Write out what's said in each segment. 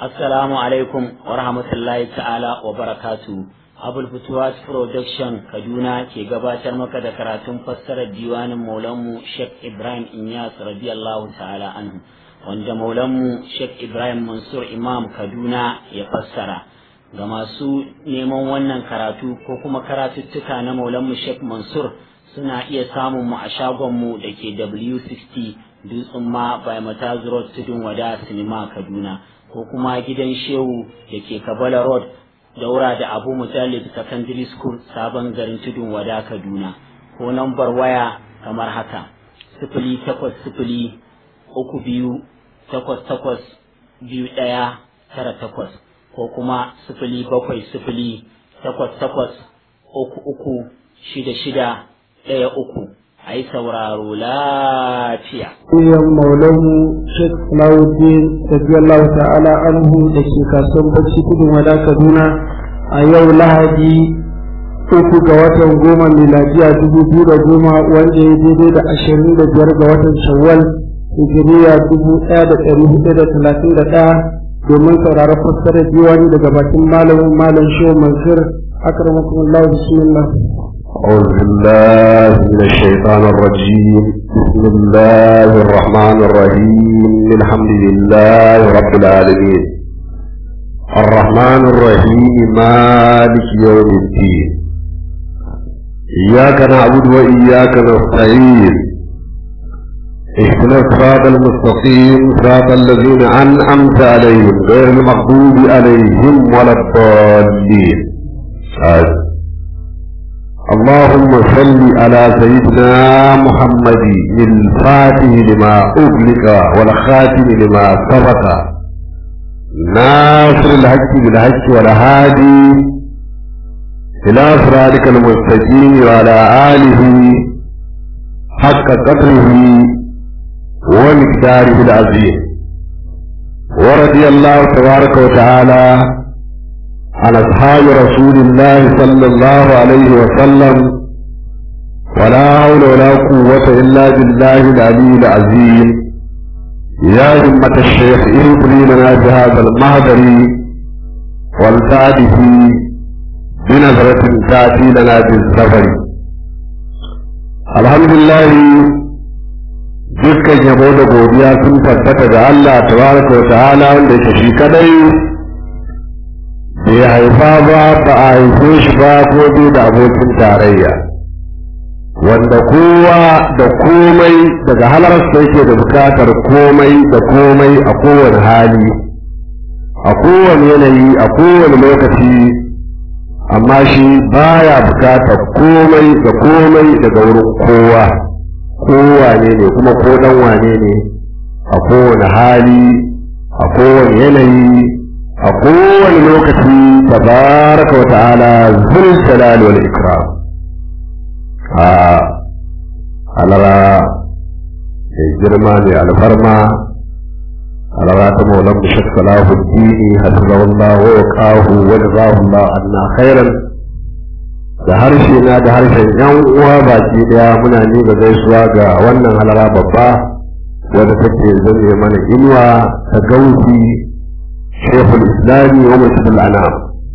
Assalamu alaikum wa rahmatullahi ta'ala wa barakatu. Abul Futuwas Production Kaduna ke gabatar maka da karatun fassarar diwanin Maulanmu Sheikh Ibrahim Inyas radiyallahu ta'ala anhu wanda Maulanmu Sheikh Ibrahim Mansur Imam Kaduna ya fassara. Ga masu neman wannan karatu ko kuma karatuttuka na Maulanmu Sheikh Mansur suna iya samun mu a shagonmu da ke W60 Dutsen ma by Mataz Road Tudun Wada Sinima Kaduna. ko kuma gidan shehu da ke kabala road daura da abu mujallid secondary school sabon garin tudun wada kaduna ko nambar waya kamar haka sifili takwas sifili uku biyu takwas takwas biyu ɗaya tara takwas ko kuma sifili bakwai sifili takwas takwas uku uku shida shida ɗaya uku a yi sauraro lafiya. Iyan maulanmu Sheikh Salahuddin radiyallahu ta'ala anhu da ke kasuwan bacci kudin wada Kaduna a yau Lahadi uku ga watan goma miladiya dubu biyu da goma wanda ya daidai da ashirin da biyar ga watan Shawwal hijiriya dubu ɗaya da ɗari hudu da talatin da ɗaya domin sauraron fassarar diwani daga bakin malamin malam Shehu Mansur akramakumullahu bismillah أعوذ بالله من الشيطان الرجيم بسم الله الرحمن الرحيم الحمد لله رب العالمين الرحمن الرحيم مالك يوم الدين إياك نعبد وإياك نستعين اهدنا الصراط المستقيم صراط الذين أنعمت عليهم غير المغضوب عليهم ولا الضالين آمين اللهم صل على سيدنا محمد الفاتح لما أغلق والخاتم لما سبق ناصر الحق بالحق والهادي إلى صراطك المستقيم وعلى آله حق قدره ومقداره العظيم ورضي الله تبارك وتعالى عن أصحاب رسول الله صلى الله عليه وسلم ولا حول ولا قوة إلا بالله العلي العظيم يا همة الشيخ اهدني لنا بهذا المهدر والتعده بنظرة تأتي لنا بالسفر الحمد لله dukkan yabo da godiya sun tabbata ga Allah tabaraka wa ta'ala wanda yake shi kadai bai haifa ba ba a haife shi ba ko bai da abokin tarayya wanda kowa da komai daga halarsa yake da bukatar komai da komai a kowane hali a kowane yanayi a kowane lokaci amma shi baya bukatar komai da komai daga wurin kowa kowane ne kuma ko dan wane ne a kowane hali a kowane yanayi a kowane lokaci tabaraka wa ta'ala zul jalal wal ikram a alara mai girma ne alfarma alara ta maulan mu shakka lahu dini hasbahullah wa yaqahu wa jazahullah anna khairan da harshe na da harshen yan uwa baki daya muna ni ga gaisuwa ga wannan halara babba wadda take zame mana inuwa ta gausi شيخ الإسلام ومسجد الأنام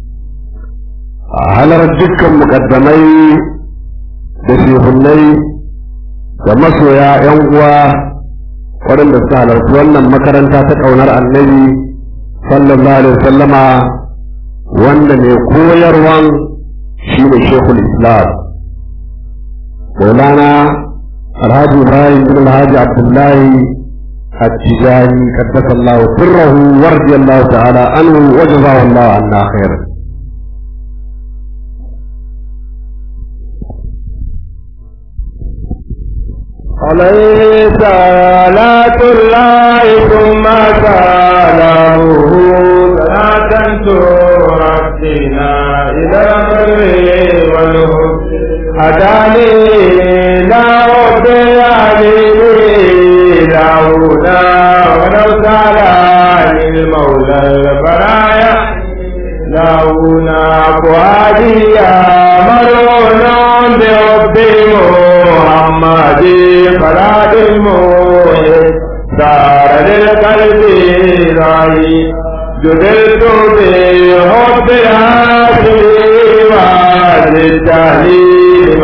هل رجلك مقدمي بشيخني da masoya ‘yan uwa waɗanda suka halarci wannan makaranta ta ƙaunar annabi sallallahu alaihi wasallama wanda mai koyarwan shi ne shekul islam maulana alhaji ibrahim bin alhaji abdullahi التجاني قدس الله سره ورضي الله تعالى عنه وجزاه الله عنا خيرا عليه صلاة الله ثم سلامه صلاة ترقينا إلى البر والهدى هداني لا ربي داونا ولو سالا للمولى البرايا داونا فؤاديا مرون برب محمد فراد الموت دار للقلب راي جدلت بحب هذه والتهليل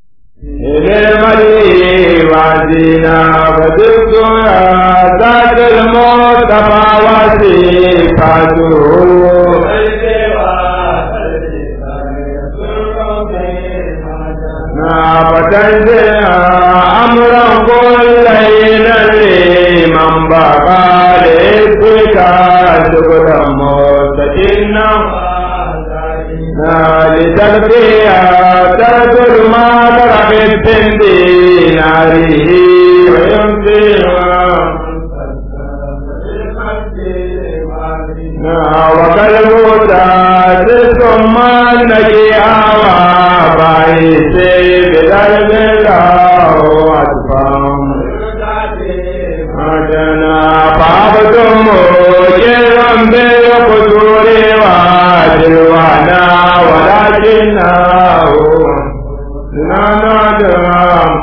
للملي وعدينا فدرت ذات المصطفى وصفاته فتنزل أمرا كلينا لمن بقى لإذك شكرا مستجنا لتلقيا ترجل ما ترك الدين ناره وقلبه تاسس ثم النجي آوى بايسي بدرب الله أتفهم أجنا فعبتم مجرم بالقدور وجلوانا ولكنه ننادم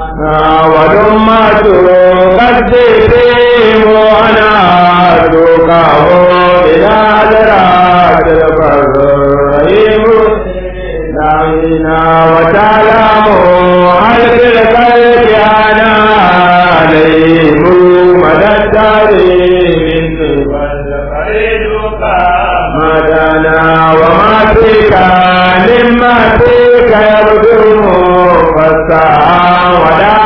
ودمت قد تيم وانا سوقه إلى ذرات البرهيم دعينا وتعلم هل في الخلق أنا عليهم مدى التاريخ مدنا وما فيك مما فيك يبدو فالساعة ولا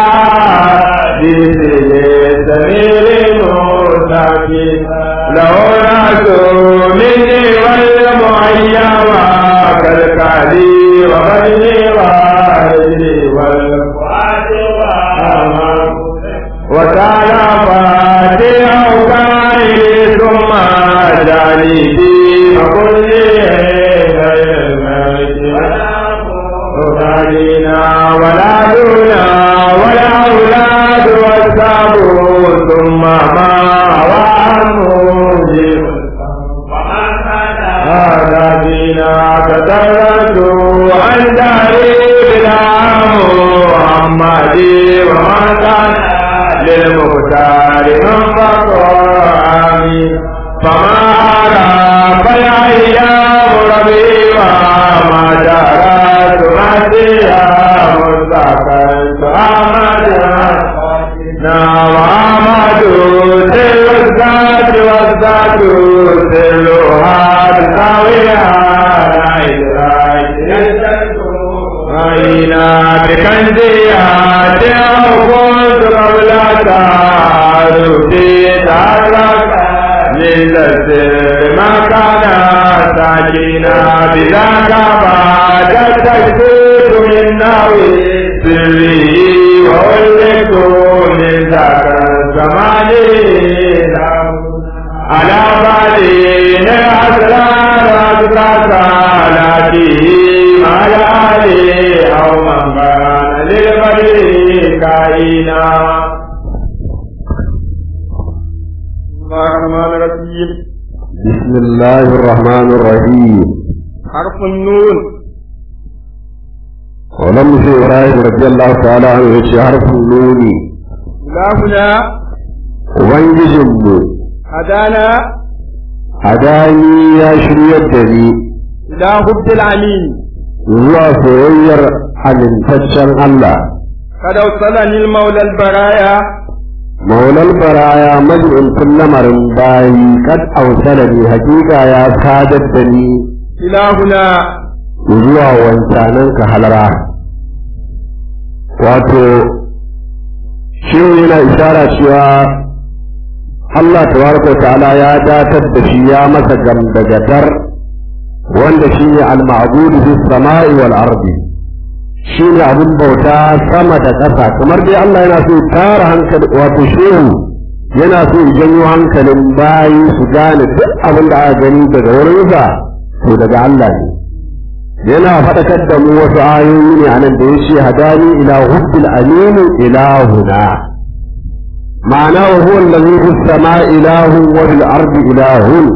بسر سمير مستقيم له ناس مني والمعين كالكالي وغيري وغيري والفؤاد وتعالى فاتح وكائل ثم جانبي وكل أولادنا ولا دونا ولا أولاد والسابون ثم ما وأموجي هذا دينا كترت عن داري بلا محمدي وما كان للمختار من فقراني فما أرى فالأيام ربيبا ما جرت مهديا مستقلت أمدا نعم أحمد سل الذات والذات سلها بساويها لا إدراك أين بكنزيات أو كنت قبل تعرفي تعرف للسر ما كان ساكنا بذاك بعد التكسير من ناوي سري وولدت من ذاك الزمان على بالين الأسرار أسرار صلاته على علي أو من كان للبدر كائنا الرحمن الرحيم بسم الله الرحمن الرحيم حرف النون ولم في إبراهيم رضي الله تعالى عنه يشي حرف النون إلهنا وبنجزم هدانا هداني يا شرية دني إلى حب العليم zuwa soyayyar amintaccen Allah قد أوصلني المولى البرايا maulal baraya majalisun lamarin bayi kad ausalani hakika ya sadar da ni إلهنا zuwa wancanan ka halara wato shi yana ishara cewa Allah tabaraka wa ta'ala ya datar da shi ya masa gamdagatar wanda shi ne al-ma'budu bis sama'i wal ardi shi ne abin bauta sama da ƙasa kamar dai Allah yana so tara hankali wato shehu yana so ya janyo hankalin bayi su gane duk abin da aka gani daga wurinsa to daga Allah ne yana faɗakar da mu wasu ayoyi ne a nan da ya ce hadani ila hubbil aminu ilahuna ma'ana wa huwa allazi fis sama'i ilahun wa fil ardi ilahun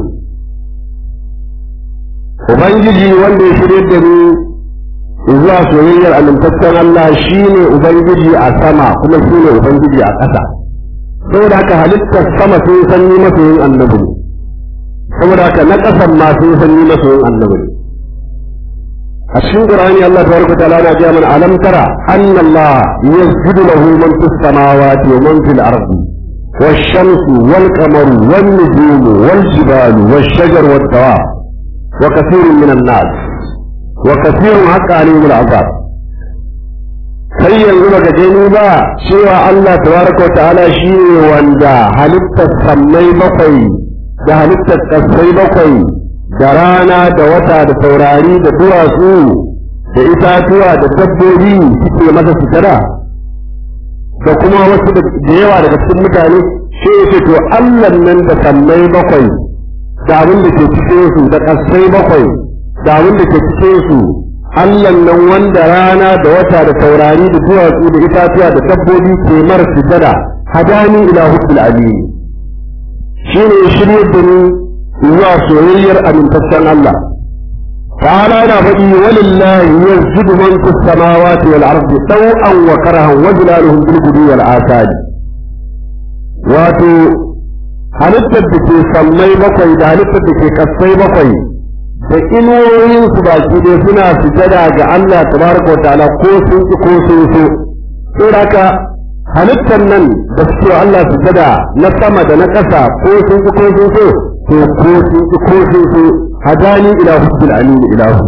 ubangiji wanda ya shirye da ni zuwa soyayyar amintaccen Allah shine ubangiji a sama kuma shine ubangiji a ƙasa saboda haka halittar sama sun san ni masoyin annabi saboda haka na ƙasan ma sun san ni masoyin annabi a cikin qur'ani Allah tabaraka ta'ala na ga mana alam tara anna Allah yasjudu lahu man fis samawati wa man fil ardi والشمس والقمر والنجوم والجبال والشجر والدواب وكثير من الناس وكثير حق عليهم العذاب sai yanzu baka gani ba cewa Allah tabaraka wa ta'ala shi ne wanda halittar sammai bakwai da halittar ƙasai bakwai da rana da wata da taurari da duwatsu da itatuwa da dabbobi suke masa sutura da kuma wasu da yawa daga cikin mutane shi ya ce to Allah nan da sammai bakwai da abin da ke cikin su da ƙasai bakwai da abin da ke cikin su Allah nan wanda rana da wata da taurari da duwatsu da itatuwa da dabbobi ke mara sujada hadani ila hubbil alim shi ne shirye da ni zuwa soyayyar amintaccen Allah ta'ala yana faɗi walillahi yazjudu man fis samawati wal ardi taw'an wa karahan wa zilaluhum bil gudu wal asadi wato halittar da ke sammai bakwai da halittar da ke kasai bakwai da inuwoyin su baki dai suna sujada ga Allah tabaraka wa ta'ala ko sun ki ko sun so saboda haka halittar nan da suke Allah sujada na sama da na ƙasa ko sun ki ko sun so to ko sun ki ko sun so hadani ila hubbil alim ilahu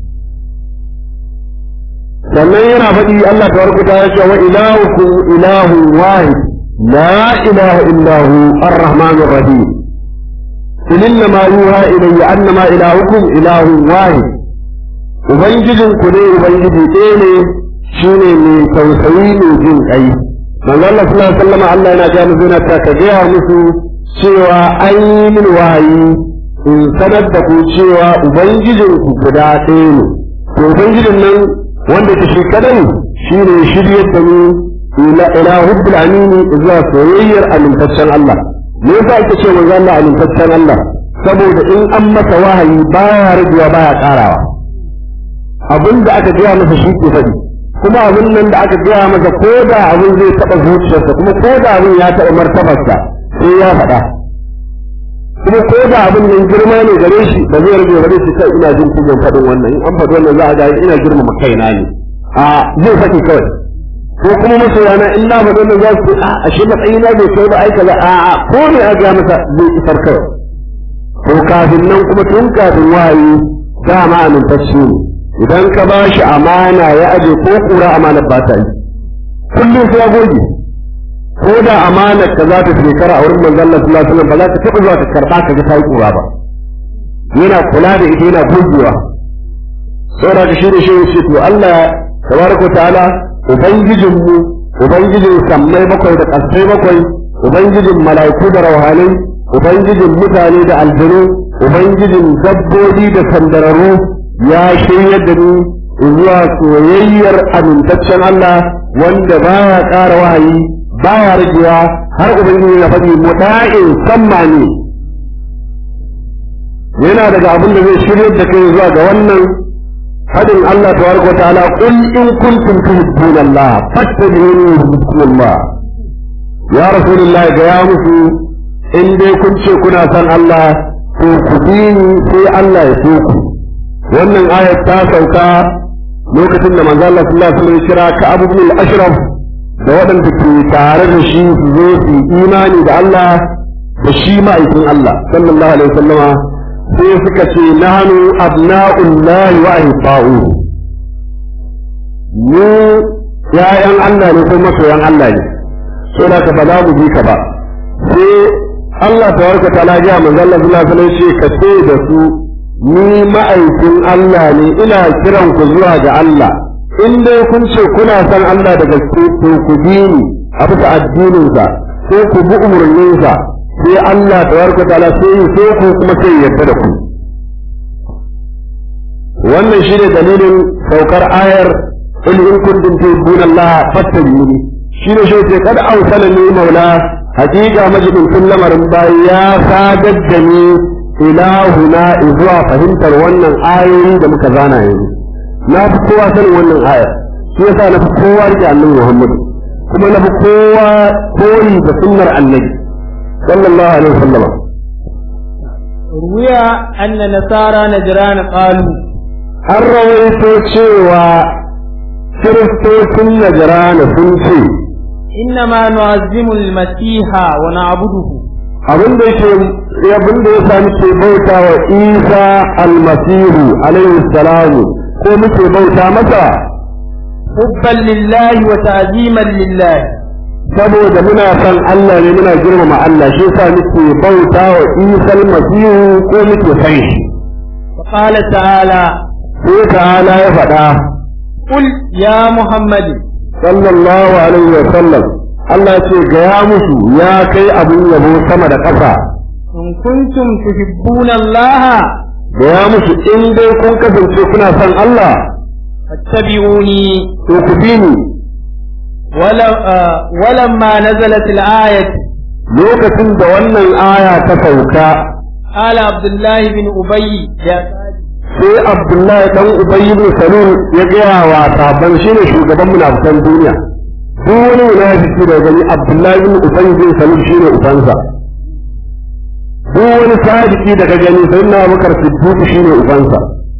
sannan yana faɗi Allah tabaraka wa ta'ala cewa ilahukum ilahu wahid la ilaha illa hu ar-rahmanur rahim قل إنما يوحى إلي أنما إلهكم إله واحد Ubangijin ku ne Ubangiji ɗaya ne shi ne mai tausayi mai jin ƙai. Manzo Allah sallallahu alaihi wasallam Allah yana ga mu zuna ta gaya musu cewa an yi min wahayi in sanar da ku cewa Ubangijin ku guda ɗaya ne. To Ubangijin nan wanda ke shi kadai shi ne shiryar da ni ila ila hubbil amini zuwa soyayyar amintaccen Allah. me yasa ake ce manzo Allah amintaccen Allah saboda in an masa wahayi baya rabuwa baya karawa abin da aka gaya masa shi ke faɗi kuma abin nan da aka gaya masa ko da abin zai taɓa zuciyarsa kuma ko da abin ya taɓa martabarsa sai ya faɗa kuma ko da abin nan girma ne gare shi ba zai rage gare shi kai ina jin kujan faɗin wannan in an faɗi wannan za a ga ina girmama kaina ne a zai faɗi kawai ko kuma masoyana in na faɗi wannan za su a ashe matsayi na bai kai ba aika ba a a ko ne a ga masa zai isar kawai to kafin nan kuma tun kafin wahayi dama amintacce ne idan ka ba shi amana ya aje ko kura amanar ba ta yi kullum sai ya goge ko da amanar ka za ta shekara a wurin manzon Allah sallallahu alaihi wasallam ba za ka taɓa zuwa ka karɓa ka ga ta yi kura ba yana kula da ita yana gogewa saboda ka shi da shi ce to Allah tabaraka ta'ala ubangijinmu ubangijin sammai bakwai da ƙasai bakwai ubangijin mala'iku da rauhanai ubangijin mutane da aljanu ubangijin dabbobi da sandararru ya shirya da ni zuwa soyayyar amintaccen Allah wanda baya ƙara wahayi baya ragewa har ubangiji ya faɗi muta'in samma ne yana daga abin da zai shirya da kai zuwa ga wannan فدن الله تبارك وتعالى قل إن كنتم تحبون الله فاتبعوني يحببكم الله يا رسول الله يا مسو إن دي كنت كنا سن الله تنكديني في الله يسوك wannan ayat ta sauka lokacin da manzo Allah sallallahu alaihi wasallam kira ka Abu bin al-Ashraf da waɗanda ke tare da shi su zo su imani da Allah da shi ma'aikin Allah sallallahu alaihi wasallama sai suka ce nanu abna'ullahi wa ahibba'u mu ya'yan Allah ne ko masoyan Allah ne so da ka ba za mu bi ka ba sai Allah tabaraka ta'ala ya manzo Allah sallallahu alaihi wasallam ce ka ce da su ni ma'aikin Allah ne ina kiran ku zuwa ga Allah in dai kun ce kuna san Allah da gaske to ku bi ni a bisa addininsa ko ku bi umarninsa sai Allah tabaraka ta'ala sai yi so ku kuma sai yarda da ku wannan shine dalilin saukar ayar in in kuntum tuhibbuna Allah fattabi'uni shine shi ce kada ausala ni maula hakika majidin kun lamarin bayi ya sadar da ni ilahuna zuwa fahimtar wannan ayoyi da muka zana yanzu na fi kowa sanin wannan ayar shi yasa na fi kowa rike annabi Muhammad kuma na fi kowa koyi da sunnar annabi sallallahu alaihi wasallam روي أن نصارى نجران قالوا an rawaito cewa kiristocin najrana sun ce إنما نعظم المسيح ونعبده abin da yake abin da ya sami ke bauta wa isa almasihu alaihi salamu ko muke bauta masa حبا لله وتعظيما لله saboda muna son Allah ne muna girmama Allah shi yasa muke bauta wa isa almasihu ko muke san shi فقال تعالى sai ta'ala ya faɗa قل يا محمد sallallahu alaihi wa sallam Allah ce gaya musu ya kai abin yabo sama da ƙasa إن كنتم تحبون الله gaya musu in dai kun kasance kuna son Allah فاتبعوني to ku bi ni ولو آه ولما نزلت الآية lokacin da wannan aya ta sauka قال عبد الله بن أبي يا sai Abdullahi dan Ubay ibn Salul ya gaya wa sabon shine shugaban munafikan duniya duk wani munafiki da gani Abdullahi ibn Ubay ibn Salul shine ubansa duk wani sadiki da ka gani sai na Abubakar Siddiq shine ubansa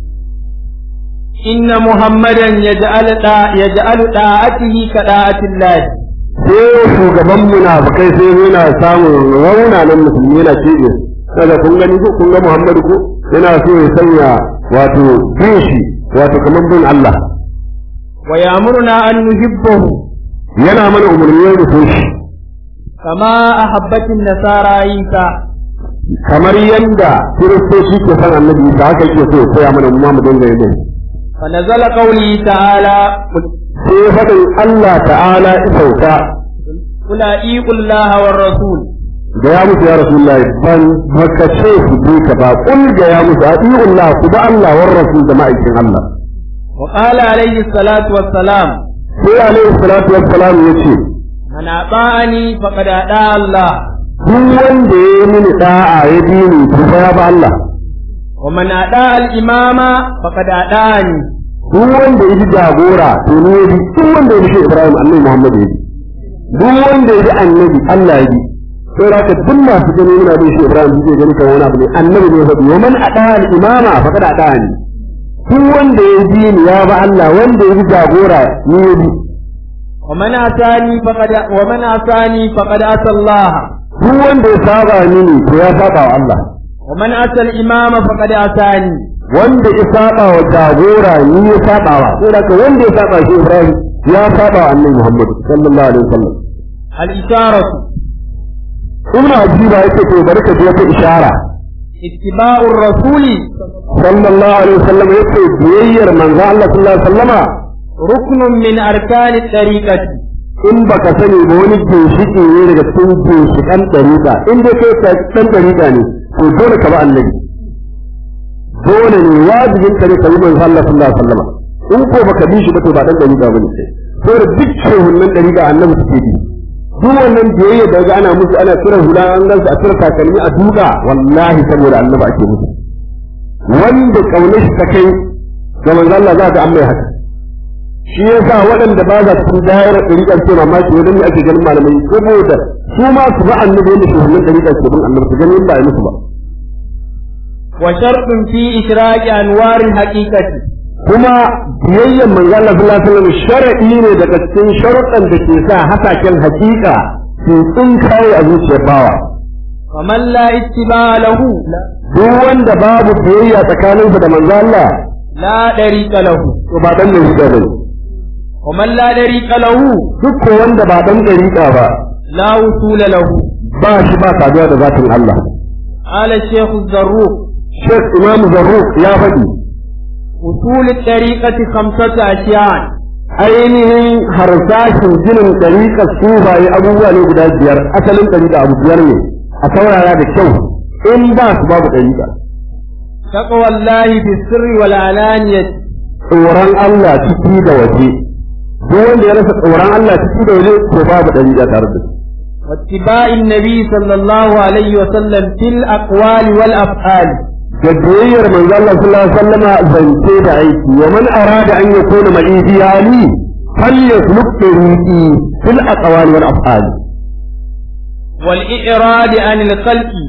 إن محمدا يجعل دا يجعل طاعته كطاعة الله sai shugaban munafikai sai yana samun raunanan musulmi yana ce kaga kun gani ko kun ga Muhammadu ko yana so ya sanya wato bin shi wato kamar bin Allah ويأمرنا أن نحبه yana mana umarni da so shi كما أحبت النصارى عيسى kamar yanda kiristoci ke san annabi Isa haka yake so ya koya mana mu ma mu dinga yin فنزل قوله تعالى sai faɗin Allah ta'ala isauka قل أطيعوا الله والرسول da ya musu ya Rasulullah ban baka ce ku bi ka ba kul ga ya musu atiullah ku ba Allah war rasul da ma'aikin Allah وقال عليه الصلاة والسلام sai alaihi salatu wassalam yace من أطاعني فقد أطاع الله duk wanda ya yi mini da'a ya bi ni to fa ya ba Allah ومن أطاع الإمام فقد أطاعني duk wanda ya ji jagora to ni ya bi duk wanda ya bi shi Ibrahim annabi Muhammad ya bi duk wanda ya bi annabi Allah ya bi sai da ka duk masu gani muna bin shi Ibrahim suke gani kan wani abu ne annabi ne ya faɗi wa man ada al imama faqad adani duk wanda ya bi ni ya ba Allah wanda ya bi jagora ni ya bi ومن أتاني فقد ومن أتاني فقد أتى الله duk wanda ya saba mini to ya saba wa Allah ومن أتى الإمام فقد أتاني wanda ya saba wa jagora ni ya saba wa sai da ka wanda ya saba shi Ibrahim ya saba wa annabi Muhammad sallallahu alaihi wasallam الإشارة ibn ajiba yake to bari ka ji wata ishara اتباع الرسول sallallahu alaihi wasallam yace biyayyar manzo Allah sallallahu alaihi wasallama ركن من أركان الطريقة in baka sani ba wani ginshiki ne daga cikin ginshikan dariƙa in dai kai ka dan dariƙa ne to dole ka ba annabi dole ne wajibin ka ne ka bi manzo Allah sallallahu alaihi wasallama in ko baka bi shi ba to ba dan dariƙa bane sai saboda duk shehunan dariƙa annabi suke bi duk wannan biyayya da ga ana musu ana kiran hula an gansu a tura takalmi a duka wallahi saboda annabi ake musu wanda kaunar shi ta kai ga manzo Allah za ka an mai haka shi yasa waɗanda ba za su dayar ɗariƙar ce mamaki wajen ake ganin malamai saboda su ma su ba annabi yadda shi wannan ɗariƙar ce bin annabi su gani ba ya musu ba وشرط في إشراق أنوار الحقيقة kuma biyayyan manzo Allah sallallahu alaihi wasallam shar'i ne daga cikin sharuɗan da ke sa hasaken hakika su tsinkaye a zuciyar bawa ومن لا اتباع له duk wanda babu biyayya tsakaninsa da manzo Allah لا طريق له to ba dan ɗariƙa bane ومن لا طريق له duk ko wanda ba dan ɗariƙa ba لا وصول له ba shi ba saduwa da zatin Allah قال الشيخ الزروق Sheikh Imam Zarruq ya faɗi وصول الطريقة خمسة أشياء ainihin harsashin ginin ɗariƙar sufaye abubuwa ne guda biyar asalin ɗariƙa abu biyar ne a saurara da kyau in ba su babu ɗariƙa تقوى الله في السر والعلانية tsoron Allah ciki da waje duk wanda ya rasa tsoron Allah ciki da waje to babu ɗariƙa tare da shi واتباع النبي صلى الله عليه وسلم في الأقوال والأفعال da biyayyar manzo Allah sallallahu alaihi wasallama zance da aiki wa man arada an yakuna ma'i fi hali falyasluk tariqi fil aqwali wal af'al والإعراض عن الخلق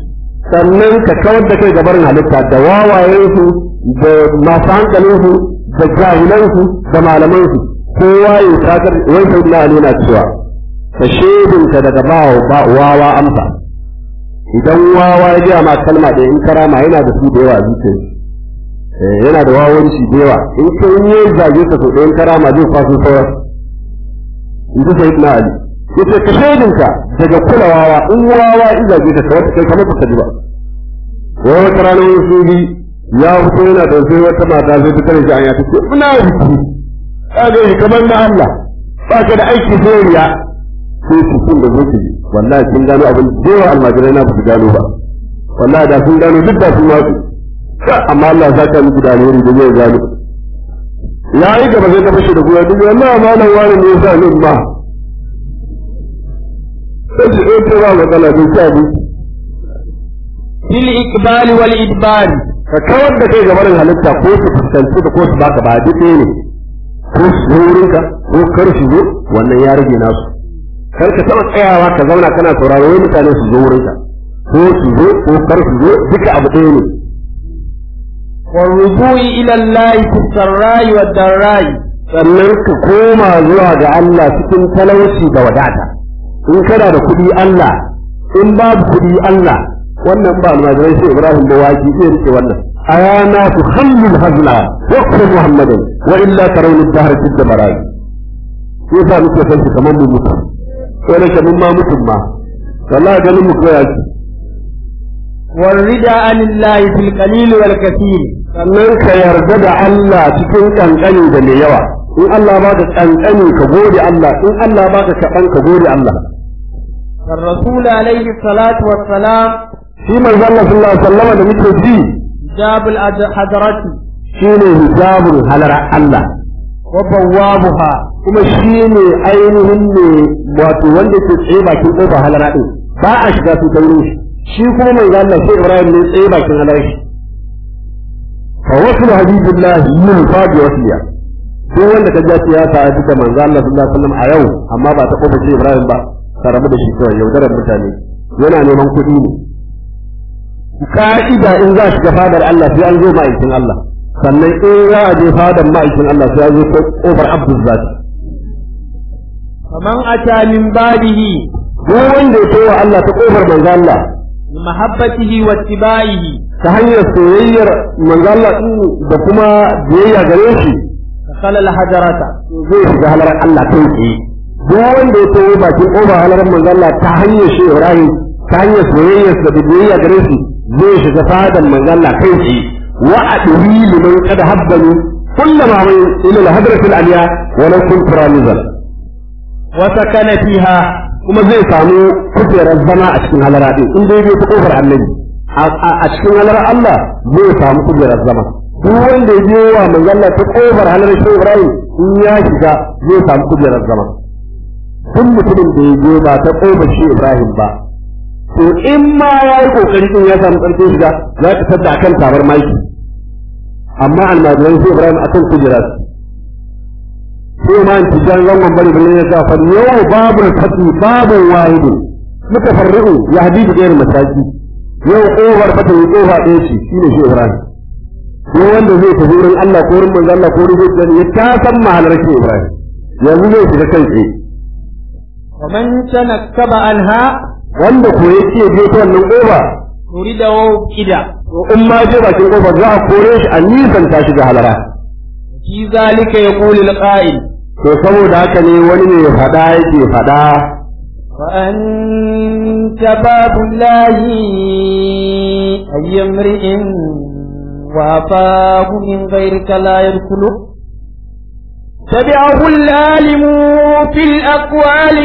sannan ka kawar da kai gabarin halitta da wawayensu da masu hankalinsu da jahilansu da malamansu kowa ya sakar wai sai na ali na cewa ka shedinka daga bawa ba wawa amsa idan wawa ya gaya ma kalma da in karama yana da su da yawa a zuciyar yana da wawanci da yawa in ka yi zage ka so ɗayan karama zai kwaso sauran in ji sai na ali yace ka shaidinka daga kula wawa in wawa in zage ka kawai kai kamar ka ji ba wai wata rana wani sufi ya fito yana da sai wata mata sai ta kare shi an ya tace ina biki ka ga shi kamar na Allah ba ka da aiki sai riya sai su kun da zuci wallahi sun gano abin da yawa almajirai na su gano ba wallahi da sun gano duk da sun ma amma Allah ya saka miki da alheri da zai gano ya yi gaba zai tafi shi da goya duk wallahi malam wani ne yasa ni ma sai shi ɗaya ce ba matsala bai ci abinci fil ikbali wal idbari ka kawar da kai gabarin halitta ko su fuskanci ka ko su baka ba duk ɗaya ne ko su zo wurinka ko kar su zo wannan ya rage nasu kar ka taɓa tsayawa ka zauna kana sauraro wai mutane su zo wurinka ko su zo ko kar su zo duka abu ɗaya ne والرجوع إلى الله في السراء والضراء sannan ka koma zuwa ga Allah cikin talauci da wadata in kana da kuɗi Allah in babu kuɗi Allah wannan ba almajirai sai Ibrahim da waki zai rike wannan ayana tu khallul hazla wa qul muhammadan wa illa tarawni ad-dahr fi ad-barai yasa muke san shi kamar mu mutu sai da kamin ma mutum ma wallahi ganin mu koya shi والرضا عن الله في القليل والكثير sannan ka yarda da Allah cikin kankani da mai yawa in Allah ba ka kankani ka gode Allah in Allah ba ka kaɗan ka gode Allah الرسول عليه الصلاة والسلام shi manzo Allah sallallahu alaihi wasallam da muke ji جاب الحضرة shine hijabun halara Allah وبوابها kuma shine ainihin ne wato wanda ke tsaye bakin ƙofar halara din ba a shiga su ta wurin shi shi kuma manzo Allah sai Ibrahim ne tsaye bakin halara shi fa wasu habibillah yin fadi wasiya duk wanda ka ja ya ta da manzo Allah sallallahu alaihi wasallam a yau amma ba ta kofar Ibrahim ba ka rabu da shi kawai yaudarar mutane yana neman kuɗi ne ka'ida in za shiga fadar Allah sai an zo ma'aikin Allah sannan in za a je fadar ma'aikin Allah sai an zo kofar Abdul Zati فمن أتى من بعده duk wanda ya towa Allah ta kofar manzo Allah بمحبته واتباعه ta hanyar soyayyar manzo Allah din da kuma biyayya gare shi دخل الحجرة zai shiga halarar Allah kai tsaye duk wanda ya towa bakin kofar halarar manzo Allah ta hanyar shi Ibrahim ta hanyar soyayyar da biyayya gare shi zai shiga fadar manzo Allah kai tsaye wa adwi liman qad habbani kullama min ila al-hadratil aliya wa law kuntu ramizan وسكن فيها kuma zai samu kujerar zama a cikin halara din in dai bai ta kofar annabi a cikin halar Allah zai samu kujerar zama duk wanda ya je wa manzalla ta kofar halar shi Ibrahim in ya shiga zai samu kujerar zama duk mutumin da ya je ba ta kofar shi Ibrahim ba to in ma ya yi kokari din ya samu karfin shiga za ka tada akan tabar maki amma almajiran shi Ibrahim akan kujerar sai ma in tijan zangon bari bari ya sa fa yau babu fati babu wahidu mutafarri'u ya habibu gayar mataki yau kofar fata yi kofa ɗaya ce shine shi Ibrahim ko wanda zai tafi wurin Allah ko wurin manzo Allah ko wurin zai ya ta san mahalar shi Ibrahim yanzu zai shiga kai tsaye ومن تنكب عنها wanda ko yake je ta wannan kofa نريد كده to in ma je bakin kofar za a kore shi a nisan ta shiga halara في ذلك يقول القائل to saboda haka ne wani ne fada yake fada وأنت باب الله أي امرئ وأفاه من غيرك لا يدخله تبعه العالم في الأقوال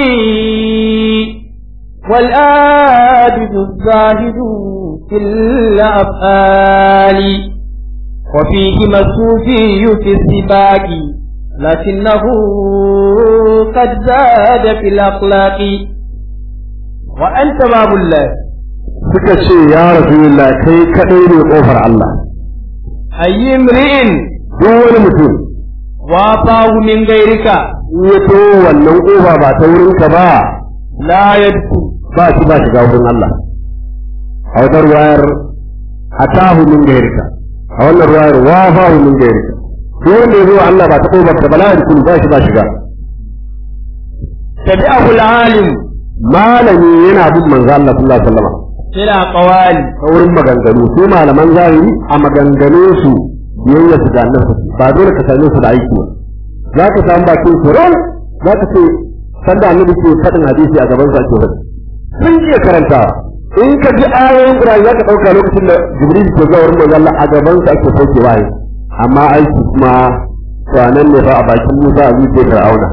والآبد الزاهد في الأفعال وفيهما الصوفي في السباق لكنه قد زاد في الأخلاق وأنت باب الله suka ce ya rasulullah kai kadai ne kofar Allah أي امرئ duk wani mutum وافاه من غيرك in ya to wannan kofa ba ta wurin ka ba لا يدخل ba shi ba shiga wurin Allah a wata ruwayar atahu min gairika a wannan ruwayar wafahu min gairika duk wanda ya zo Allah ba ta ƙofar ka bala da ba shi ba shiga tabi'ahu al-alim malami yana bin manzo Allah sallallahu alaihi wasallam ila qawali ta wurin maganganu su malaman zahiri a maganganun su biyayya su da annabi ba dole ka same su da aiki ba za ka samu bakin su ran za ka ce sanda annabi ke faɗin hadisi a gaban sa ke faɗi sun iya karantawa in ka ji ayoyin Qur'ani za ka ɗauka lokacin da Jibril ke zuwa wurin manzo Allah a gaban sa ake sauke waye amma aiki kuma to nan ne fa a bakin Musa a zuciyar Fir'auna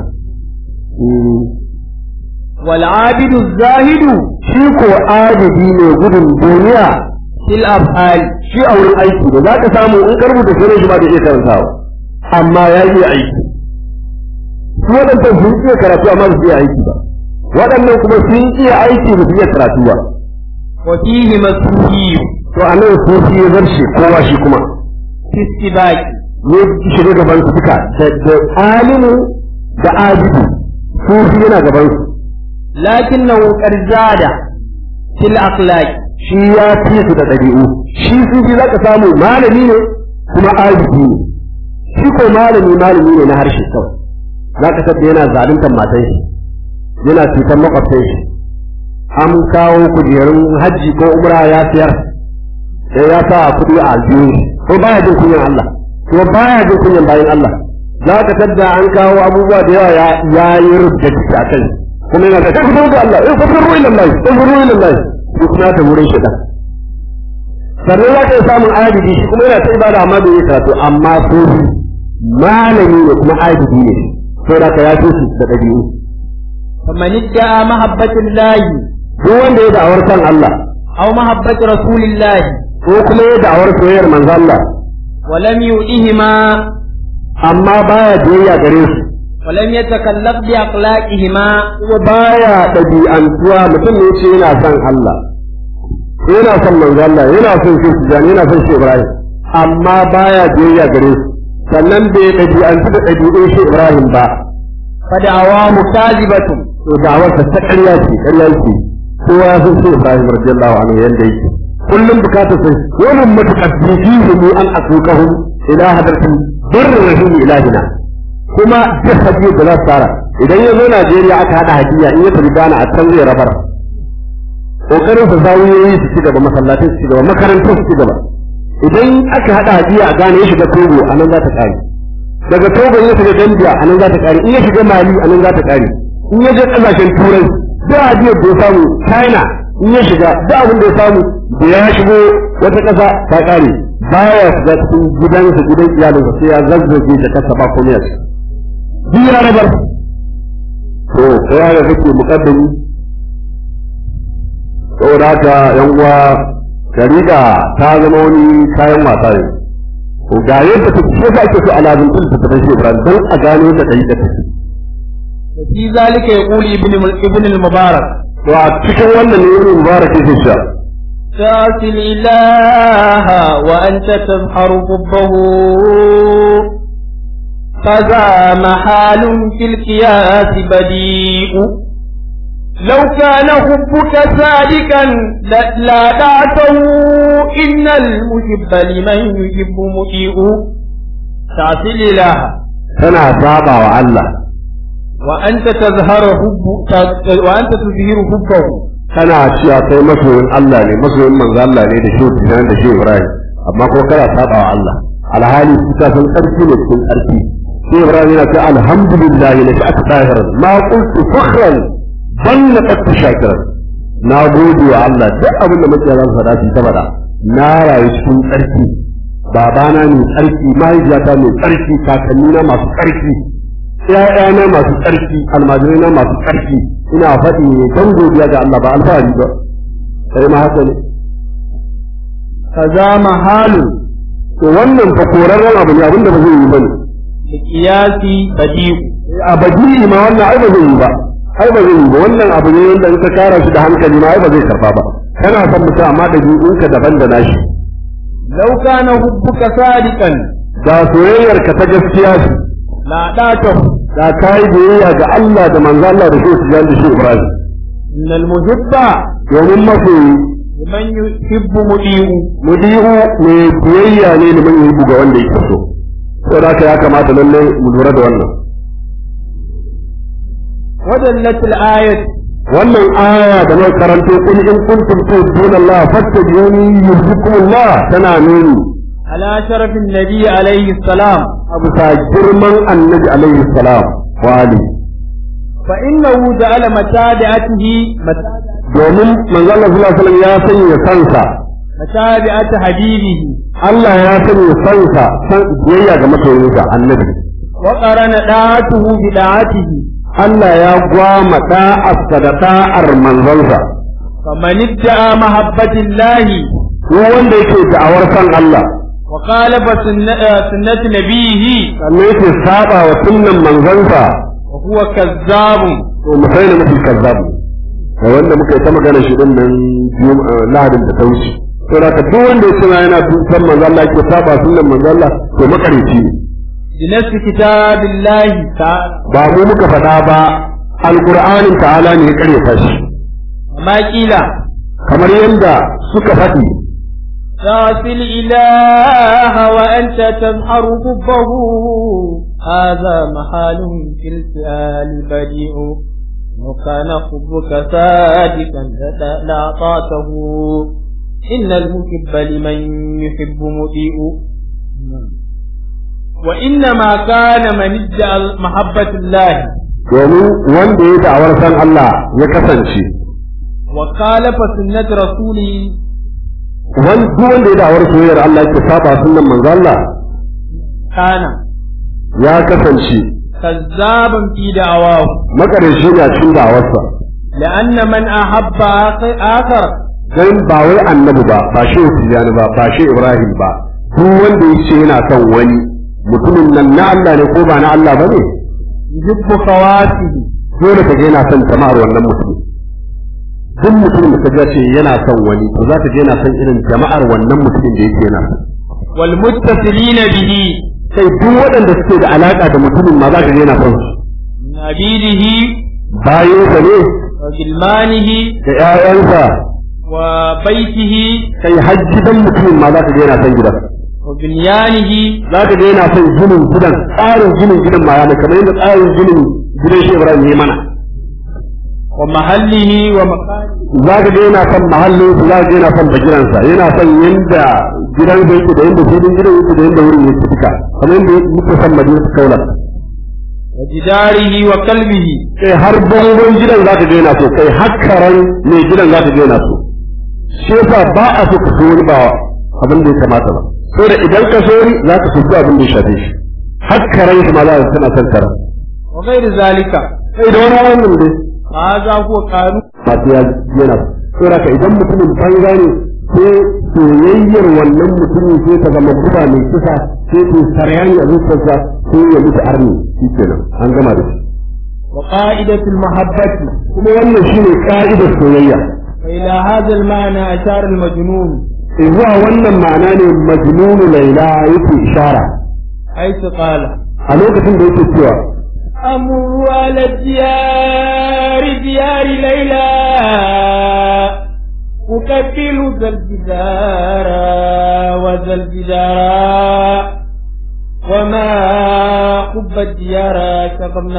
wal abidu zahidu shi ko adadi ne gudun duniya fil af'al shi a wurin aiki da za ka samu in ka rubuta sunan shi ba da iya karantawa amma ya iya aiki su waɗannan sun iya karatu amma ba su iya aiki ba waɗannan kuma sun iya aiki ba su iya karatu ba wa fihi masuhi to a nan sun ya zarce kowa shi kuma fi istibaqi ya shiga gaban su duka da da alimu da abidu sufi yana gaban su lakinnahu qad zada fil akhlaq shi ya fi su da ɗabi'u shi sufi za ka samu malami ne kuma abidu ne shi ko malami malami ne na harshe kawai za ka sabda yana zaluntar matan shi yana cutar makwabtan shi an kawo kujerun hajji ko umra ya siyar sai ya sa kuɗi a aljihu ko baya jin kunyan Allah ko baya jin kunyan bayan Allah za ka tadda an kawo abubuwa da yawa ya yi rubuta ciki a kai kuma yana da kai da Allah eh fafiru ila Allah fafiru ila Allah ko kuma ta wurin shi dan sannan za ka yi samun adidi shi kuma yana ta ibada amma bai yi karatu amma so malami ne kuma adidi ne sai da ka ya fi su da ɗabi'u faman idda'a mahabbatillahi duk wanda ya da'awar san Allah aw mahabbati rasulillahi ko kuma ya da'awar soyayyar manzo Allah wa lam yu'ihima amma baya biyayya gare su wa lam yatakallaf bi akhlaqihima kuma baya ɗabi'antuwa mutum ne ce yana son Allah yana son manzo Allah yana son shi Tijani yana son shi Ibrahim amma baya biyayya gare su sannan bai ɗabi'antu da ɗabi'un shi Ibrahim ba fada'awahu kazibatun to da'awarsa ta ƙarya ce ƙarya ce kowa ya san shi Ibrahim radiyallahu anhu yanda yake kullum bukatar sai wannan mutaqaddimu mu an asukahu ila hadarti barr rahim ilahina kuma duk hadiyar da za su tara idan ya zo Najeriya aka hada hadiya in ya tafi Ghana a can zai rabar kokarin sa zawiyoyi su ci gaba masallatai su ci gaba makarantar su ci gaba idan aka hada hadiya a Ghana ya shiga Togo a nan za ta kare daga Togo ya shiga Gambia a nan za ta kare in ya shiga Mali a nan za ta kare in ya je kasashen Turai duk hadiyar da ya samu China in ya shiga duk abin da ya samu da ya shigo wata ƙasa ta kare baya shiga cikin gidansa gidan iyalinsa sai ya zazzage da kasa ba komai a ciki duk ya rabar to kai da kake mukaddami saboda haka yan uwa shari'a ta zama wani kayan wasa ne to ga yadda take shi yasa ake so alazin din ta tafi shi Ibrahim dan a gano da kai da take fi zalika yaqulu ibn ibn al-mubarak to a cikin wannan ne ibn mubarak yake cewa تعصي الإله وأنت تظهر حبه فذا محال في القياس بديء لو كان حبك صادقا لا دعته إن المحب لمن يحب مطيع تعصي الإله tana saba wa Allah وأنت تظهر حب وأنت تظهر حبه kana cewa kai masoyin Allah ne masoyin manzo Allah ne da shehu Tijani da shehu Ibrahim amma ko kana saba wa Allah alhali su ka san tsarki ne cikin tsarki shehu Ibrahim yana cewa alhamdulillah la sha'at tahiran ma qultu fakhran bal laqad shakiran na gode wa Allah duk abin da muke zan faɗa shi ta faɗa na rayu cikin tsarki babana ne tsarki mahaifiyata ne tsarki kakannina masu tsarki ƴaƴana masu tsarki almajirina masu tsarki ina faɗi ne don godiya ga Allah ba alfahari ba sai ma haka ne kaza mahalu to wannan fa korarren abu ne abinda ba zai yi bane da kiyasi sadiq a bajiri ma wannan ai ba zai yi ba ai ba zai yi ba wannan abu ne wanda in ka kara shi da hankali ma ai ba zai karba ba kana son mutum amma da ka daban da nashi law kana hubbuka sadiqan da soyayyar ka ta gaskiya ce la data da kai biyayya ga Allah da manzo Allah da shi da shi Ibrahim innal muhibba domin masoyi liman yuhibbu mudi'u mudi'u mai biyayya ne liman yuhibbu ga wanda yake so saboda haka ya kamata lalle mu lura da wannan ودلت الآية wannan aya da muka karanto kul in kuntum tu'minuna Allah fattabi'uni yuhibbukum Allah tana nuni على شرف النبي عليه السلام a bisa girman annabi alaihi salam wa ali فإنه جعل متابعته domin manzo Allah sallallahu alaihi wasallam ya sanya sansa متابعة حبيبه Allah ya sanya sansa san biyayya ga masoyinsa annabi وقرن طاعته بداعته Allah ya gwama da'arsa da da'ar manzonsa فمن ادعى محبة الله ko wanda yake da'awar san Allah وخالف سنة, آه، سنة نبيه sannan yake saba wa sunnan manzonsa وهو كذاب to mu sai da mutum kazzabu da wanda muka yi ta magana shi din nan Jum- eh, lahadin da ta wuce to da ka duk wanda ya ce yana san manzo Allah yake saba sunnan manzo Allah to makarici ne بنفس كتاب الله تعالى ba mu muka faɗa ba alqur'anin ta'ala ne ya karyata shi وما قيل kamar yadda suka faɗi تعصي الإله وأنت تظهر حبه هذا محال في الفعال بديع لو كان حبك صادقا لأعطاته إن المحب لمن يحب مطيع وإنما كان من ادعى محبة الله domin wanda ya da'awar san Allah ya kasance وخالف سنة رسوله wani duk wanda ya da'awar soyayyar Allah yake saba sunnan manzo Allah كان ya kasance كذابا في دعواه makarici ne a cikin da'awarsa لأن من أحب آخر, آخر dan ba wai annabi ba ba shi Tijjani ba ba shi Ibrahim ba duk wanda ya ce yana son wani mutumin nan na Allah ne ko ba na Allah ba ne يحب خواته dole ka ga yana son jama'ar wannan mutum duk mutumin da ka ga ce yana son wani to za ka ga yana son irin jama'ar wannan mutumin da yake yana son والمتصلين به sai duk waɗanda suke da alaka da mutumin ma za ka ga yana son su من عبيده bayansa ne وغلمانه da ƴaƴansa وبيته kai har gidan mutumin ma za ka ga yana son gidan وبنيانه za ka ga yana son ginin gidan tsarin ginin gidan ma yana kamar yadda tsarin ginin gidan shi Ibrahim ya mana ومحله ومكانه za ka ga yana son mahallin su za ka ga yana son bagiransa yana son yanda gidan da yake da yanda filin gidan yake da yanda wurin yake duka kamar yadda muke son madina su kaula وجداره وكلبه kai har bangon gidan za ka ga yana so kai har karan mai gidan za ka ga yana so shi yasa ba a so ka so wani ba abin da ya kamata ba so da idan ka so wani za ka so duk abin da ya shafe shi har karan shi ma za ka tana son karan وغير ذلك kai da wani wannan dai هذا هو قانون masu ya yana saboda ka idan mutumin banza ne sai soyayyar wannan mutumin sai ta zama guba mai kisa sai ta sarayani a zuciyarsa sai ya mutu arni shi kenan an gama da shi وقاعدة المحبة kuma wannan shine ka'idar soyayya وإلى هذا المعنى أشار المجنون zuwa wannan ma'ana ne majnunu laila yake ishara حيث قال a lokacin da yake cewa أمر على الديار ديار ليلى أكفل ذا الجدار وذا الجدار وما حب الديار شغمن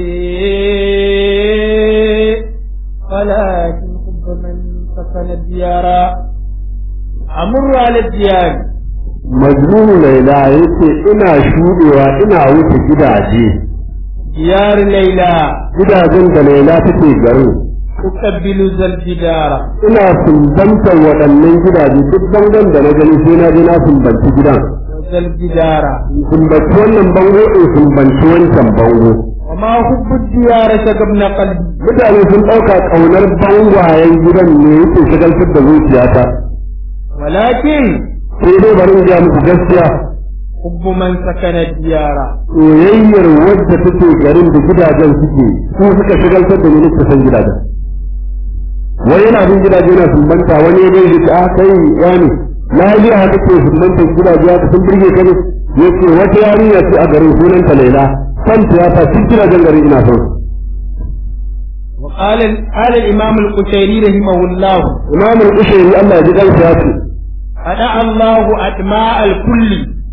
قلبي ولكن حب من سكن الديار أمر على الديار majnunu laila yake ina shudewa ina wuce gidaje ديار ليلى gidajen da laila take garin أكبل ذا الجدار ina sumbantar waɗannan gidaje duk bangon da na gani sai na je na sumbanci gidan وذا الجدار sumbanci wannan bango in sumbanci wancan bango وما حب الديار شغبن قلبي mutane sun ɗauka ƙaunar bangwayen gidan ne yake shagaltar da zuciyata ولكن sai dai bari in gaya muku gaskiya حب من سكن الديار soyayyar wadda take garin da gidajen suke su suka shagaltar da ni nake san gidajen wani yana bin gidaje yana sumbanta wani ya gaishe ta kai wani na ji haka ke sumbanta gidaje haka sun birge ka ne yace wata yarinya ce a garin sunanta Laila san ta ya sa cikin gidajen garin ina son su وقال قال الإمام القشيري رحمه الله imam al-ushairi Allah ya ji kansa ya ce أدع الله أدماء الكل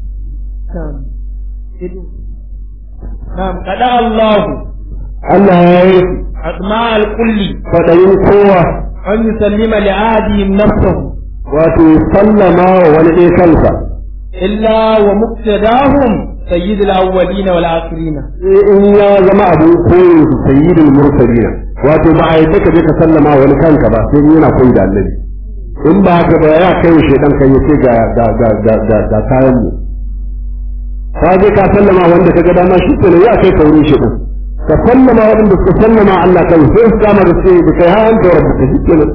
نعم أدع الله Allah ya yi أدماء الكل faɗayin kowa أن يسلم لعهدهم نفسه wato sallama wa wani ɗaya kansa إلا ومقتداهم سيد الأولين والآخرين sai in ya zama abin koyin su sayyidul mursalina wato ba a yadda ka je ka sallama wa wani kanka ba sai in yana koyi da annabi in ba haka ba ya kai shedan kan yace ga ga ga ga ga ga kayan mu ka je ka sallama wanda ka ga dama shi ne ya kai kaurin shedan ka sallama wanda suka sallama Allah kan sai su kama da sai da kai hayan da rabbuka shi kenan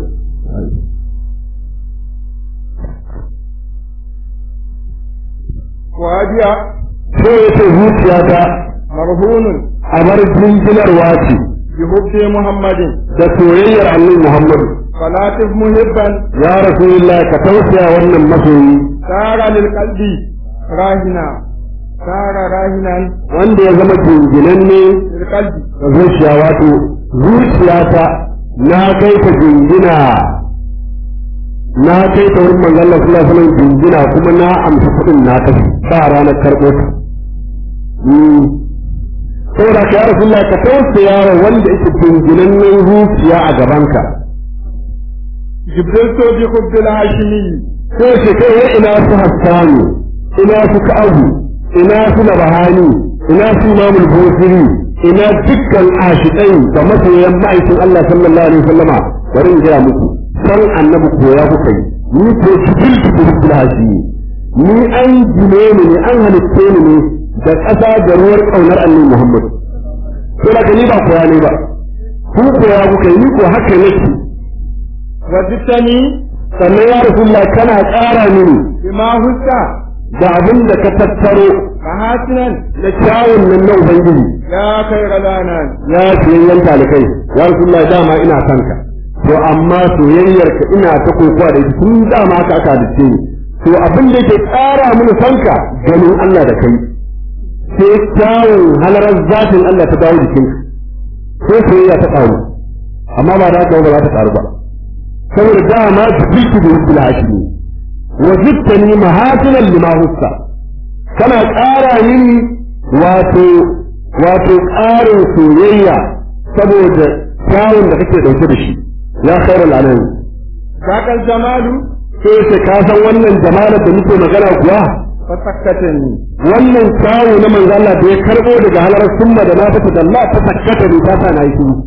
وأبيع sai ya ce zuciyata مرهون a bar jinjinarwa ce بحب محمد da soyayyar annabi Muhammadu فلا تف محبا ya rasulullah ka tausaya wannan masoyi سار للقلب راهنا سار راهنا wanda ya zama jinginanne للقلب da zuciya wato zuciyata na kai ta jingina na kai ta wurin manzon Allah sallallahu alaihi wasallam jingina kuma na amsa kuɗin na ta ba ranar karɓo ta Mm. saboda ka ya rasulullah ka tausaya wa wanda yake jinginannen zuciya a gabanka جبرلت بحب الهاشمي sai ce kai wai ina su hassani ina su ka'abu ina su nabahani ina su imamul busiri ina dukkan ashikai da masoyan ma'aikin Allah sallallahu alaihi wasallama bari in gaya muku san annabi koya kuka yi ni ko jibil jibil hashimi ni an gine ni ne an halitte ni ne da ƙasa da ruwar ƙaunar annabi Muhammad sai da ni ba koya ne ba ku koya kuka yi ni ko haka nake وجدتني sannan ya rasulullah kana ƙara mini بما هزت da abin da ka tattaro محاسنا na kyawun nan na Ubangiji يا خير الانام ya soyayyen talikai ya Rasulullah dama ina son ka to amma soyayyar ka ina ta kokowa da ita tun dama haka aka dace ni to abin da ke ƙara mini son ka ganin Allah da kai sai kyawun halarar zatin Allah ta dawo jikinka sai soyayya ta ƙaru amma ba da haka ba za ta ƙaru ba saboda dama jibiltu da hukul hashimi wa jittani mahasinan lima hussa kana ƙara mini wato wato ƙarin soyayya saboda kyawun da kake ɗauke da shi ya khairu al'anami ذاك الجمال sai ce ka san wannan jamalar da muke magana kuwa فسكتني wannan kyawu na manzo Allah da ya karbo daga halar summa da na fata da Allah ta sakkata ne ta sa na yi shiru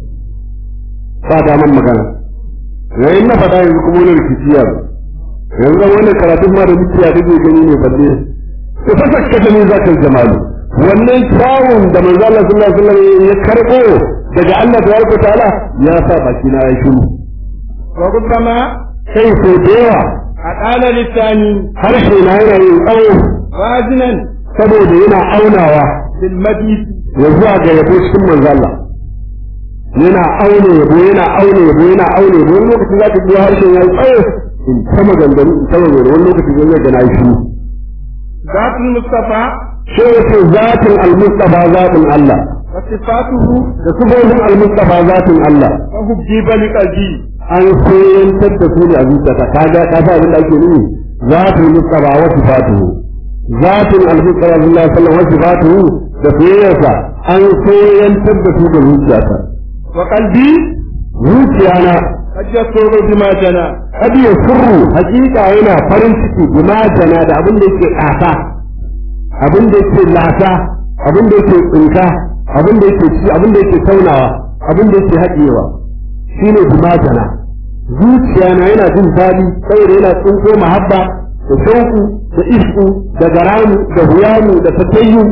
ba da man magana yayin na faɗa yanzu kuma wani rikici ya zo. yanzu zan wannan karatun ma da muke ya dake gani ne balle to ta sakkata ne zakal jamalu wannan kyawun da manzo Allah sallallahu alaihi wasallam ya karbo daga Allah tabaraka ta'ala ya sa baki na yi shiru وربما sai ko da yawa أطال لساني harshe na yana yin tsawo وازنا saboda yana aunawa بالمديح ya zuwa ga yabo cikin manzo Allah yana aune yabo yana aune yabo yana aune yabo wani lokaci za ka ji harshen ya yi tsawo in ta maganganu in ta maganganu wani lokaci zai ga na yi shiru ذات المصطفى shi yake zatin al-mustafa zatin Allah وصفاته da sifofin al-mustafa zatin Allah وحجب لقلبي an koyantar da su ne a zuciyarka kaga ka sa abin da ake nuni zatin mustafa wa sifatuhu zatin al-mustafa sallallahu alaihi wasallam wa sifatuhu da soyayyarsa an koyantar da su ga zuciyarka وقلبي zuciyana قد يسر بما جنى kad ya sirru hakika yana farin ciki bima jana da abin da yake ƙasa abin da yake lata abin da yake tsinka abin da yake ci abin da yake taunawa abin da yake haɗewa shine bima jana zuciyana yana jin daɗi saboda yana tsinko mahabba da shauku da isku da garamu da huyamu da fatayyu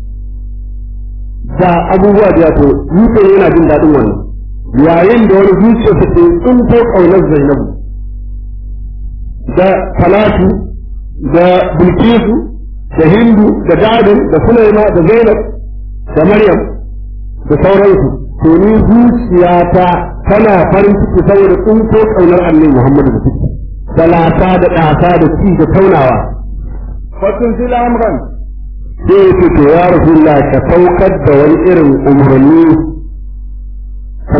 da abubuwa da yato zuciya yana jin daɗin wannan yayin da wani zuciyarsa ke tsinko ƙaunar zainabu da talatu da bilkisu da hindu da dadin da sulaima da zainab da maryam da sauransu to ni zuciyata tana farin ciki saboda tsinko ƙaunar annabi muhammadu da ciki da lata da ɗasa da ci da taunawa فتنزل أمرا sai ya ce to ya rasulullah ka saukar da wani irin umarni ka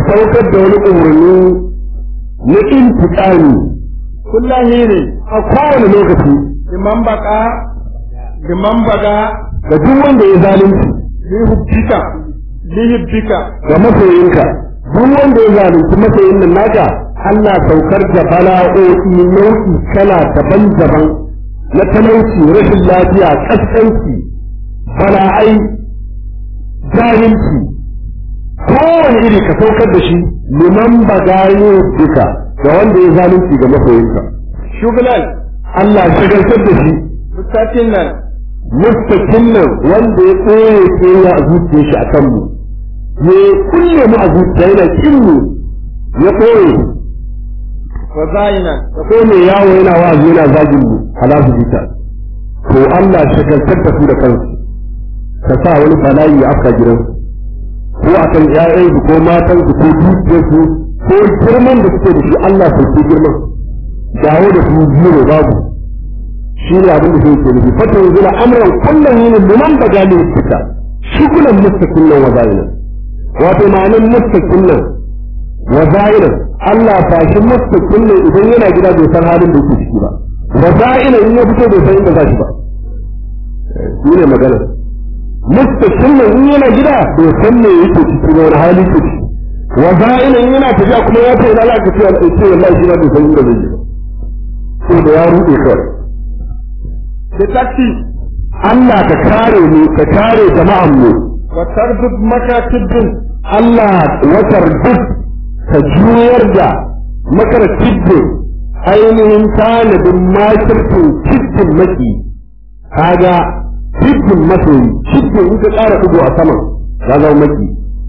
saukar da wani umarni na intiƙami kullum ne a kowane lokaci liman baka liman baga ga duk wanda ya zalunci lihubbika lihibbika ga masoyinka duk wanda ya zalunci masoyin nan naka Allah saukar da bala'o'i nau'i kala daban-daban na talauci rashin lafiya kaskanci bala'ai jahilci kowane iri ka saukar da shi liman bagaye duka ga wanda ya zalunci ga masoyinka shugulan Allah shagaltar da shi mutakin nan mustakin nan wanda ya tsoye tsoye a zuciyar shi a kanmu ya kulle mu a zuciya yana kin mu ya tsoye wa zayinan ya tsoye yawo yana wa'azi yana zagin mu ala su bita to Allah shagaltar da su da kansu ka sa wani bala'i ya afka gidansu ko akan ƴaƴansu ko matansu ko dukiyarsu ko girman da suke da shi Allah sauke girman dawo da su biyu babu shi ne abin da zai ke nufi fata yanzu na amuran kullum yin liman ba gani fita shugulan mustaqin nan wa zayinan wato ma'anin mustaqin nan wa zayinan Allah ba shi mustaqin nan idan yana gida bai san halin da yake ciki ba wa zayinan in ya fito bai san inda za shi ba shi ne magana mustaqin nan in yana gida bai san me yake ciki ba wani hali ke ciki wa zayinan in yana tafiya kuma ya ce ina za ka ce wallahi shi ba bai san inda zai yi ba sai da ya ruɗe kawai da taksi Allah ka kare mu ka kare jama'an mu wa tarbut makatiddin Allah watar duk ka juyar da makar tiddin ainihin tanadin makirtin tiddin maki kaga tiddin masoyi tiddin in ka ƙara ɗigo a saman ya zama maki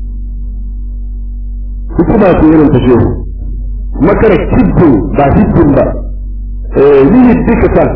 hikima ce irin ta shehu makar tiddin ba tiddin ba eh yi duka kan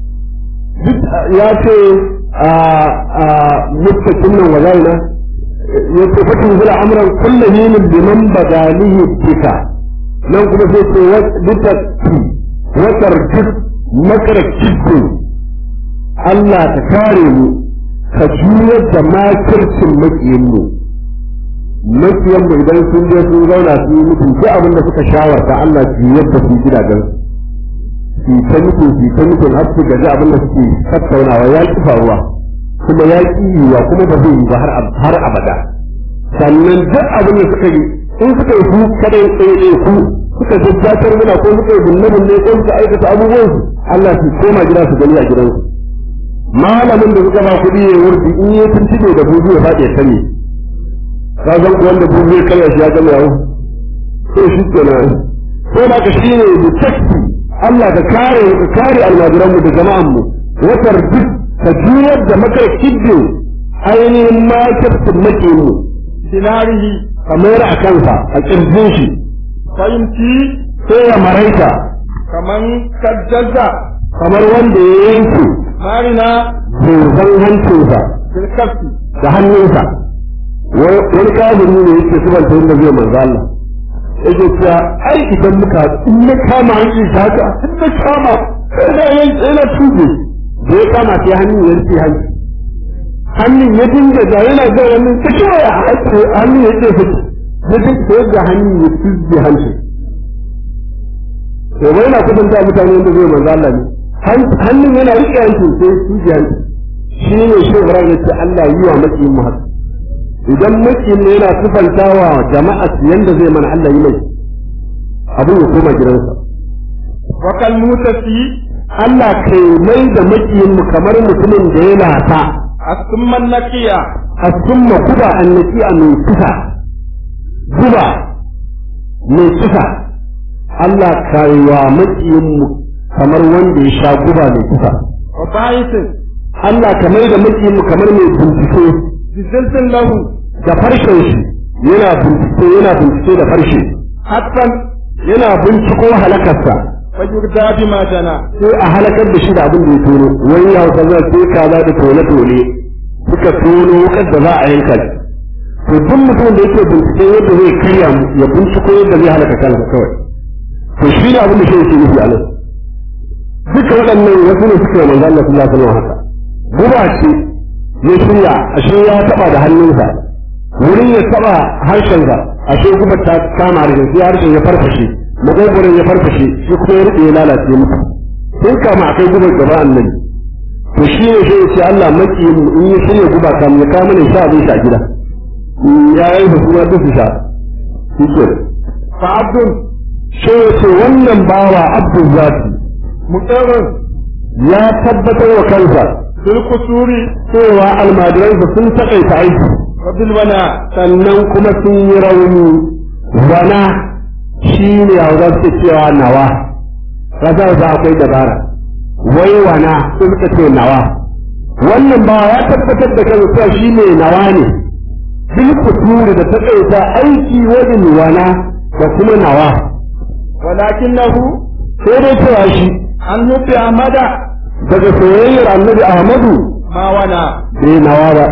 ya ce a mustakin nan wa zaina ya ce fatin zula amuran kullum yinin liman bagalihi bika nan kuma sai ce wata watar duk makar kibbin Allah ka kare mu ka juyar da makircin makiyin mu makiyan mu idan sun je sun zauna su yi mutum duk abin da suka shawarta Allah juyar da su gidajen su ta mutum su ta mutum har su gaji abin da suke tattaunawa ya ki faruwa kuma ya ki yiwa kuma ba zai yi ba har abada sannan duk abin da suka yi in suka yi su kada tsaye ku suka jajjatar muna ko suka yi bunne bunne ko suka aikata abubuwan su Allah su koma gida su gani a gidansu malamin da suka ba kuɗi ya wurdi in yi tuntube da buzu ya faɗi ya sani ka san ko wanda buzu ya karya shi ya gama yawo sai shi kenan ko da ka shine detective Allah ka kare ka kare almajiran mu da jama'an mu watar duk ka juyar da makar kibbe ainihin makirtin make mu dinarihi kamar a kansa a kirjin shi fahimci sai ya maraita kaman kajjaza kamar wanda ya yanke marina zozan hancinsa bilkafi da hannunsa wani kafiri ne yake subanta yadda zai manzo Allah yake cewa ai idan muka in na kama hancin shi haka in na kama ina yana tube da ya kama sai hannun ya rufe hanci hannun ya dinga da yana ga wannan ta kiwaya hannun ya ce fiti ya dinga yadda hannun ya tube hancin to bai na kudin da mutane wanda zai manzo Allah ne hannun yana riƙe hancin sai tube hancin shi ne shi Ibrahim ya ce Allah yi wa makiyin mu haka idan makiyin ne yana sifantawa jama'a yanda zai mana Allah yi mai abin ya koma gidansa wakal mutasi Allah kai mai da makiyin mu kamar mutumin da ya lata asumman naqiya a summa kuba annaki a mai kisa guba mai kisa Allah kai wa makiyin mu kamar wanda ya sha guba mai kisa wa ba'isin Allah ka mai da makiyin mu kamar mai bincike biziltin lahu da farshen shi yana bincike yana bincike da farshe hattan yana binciko halakarsa wa yurda bima jana sai a halakar da shi da abin da ya tono wani ya hausa zai sai kaza da tone tone suka tono wukar da za a yanka shi to duk mutum da yake bincike yadda zai karya mu ya binciko yadda zai halaka kansa kawai to shi ne abin da shi yake nufi a nan duka waɗannan wasu ne suka yi manzo Allah sallallahu alaihi wasallam haka guba ce ya shirya ashe ya taba da hannunsa wurin ya taba harshensa ashe gubar ta kama harshen sai harshen ya farfashe magogoron ya farfashe shi kuma ya rufe ya lalace mutu sai kama a kai gubar gaba annabi to shi ne sai ya ce Allah makiyin mu in ya shirya guba kam ya kama ne sha abin sha gida ya yi da kuma duk su sha shi ke fa abdul sai ya ce wannan bawa abdul zati muqarrar ya tabbatar wa kansa fil kusuri cewa almajiransa sun taƙaita aiki wa bil wana sannan kuma sun yi rauni wana shi ne a za su cewa nawa rasa za akwai dabara wai wana sun suka ce nawa wannan ba ya tabbatar da kansa cewa shi ne nawa ne bil kuturi da taƙaita aiki wajen wana da kuma nawa walakinahu sai dai cewa shi an nufi amada daga soyayyar annabi ahmadu ma wana bai nawa ba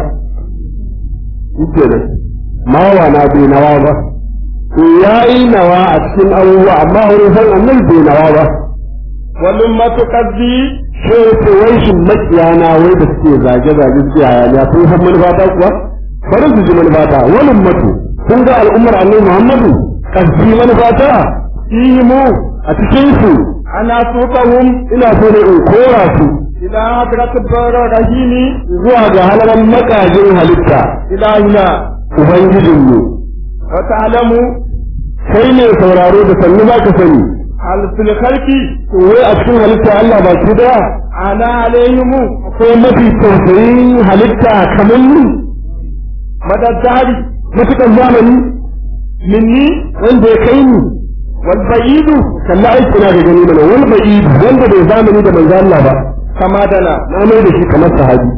yake nan mawa na bai nawa ba ya yi nawa a cikin abubuwa amma wurin san annabi bai nawa ba wal ummatu qaddi sai ce wai shin makiyana wai da suke zage zage su yaya ne sun san manufata kuwa bari su ji manufata wani ummatu kun ga al'ummar annabi muhammadu kasbi manufata fihimu a cikin su ana suqahum ina so ne in kora su ila hadratil rahimi zuwa ga halalan makajin halitta ilahina ubangijinmu wa ta'lamu kai ne sauraro da sannu za ka sani al fil khalqi wai a cikin halitta Allah ba ki daya ana alayhimu akwai mafi tausayin halitta kamar ni madaddari matuƙar zamani minni wanda ya kai ni wal ba'idu kalla aiki na ga gani mana wani bai wanda bai zamani da manzo Allah ba kama dana na mai da shi kamar sahabi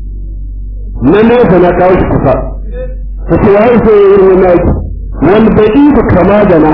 na nesa na kawo shi kusa ka ce ya isa ya yi wani aiki wani bai kama da na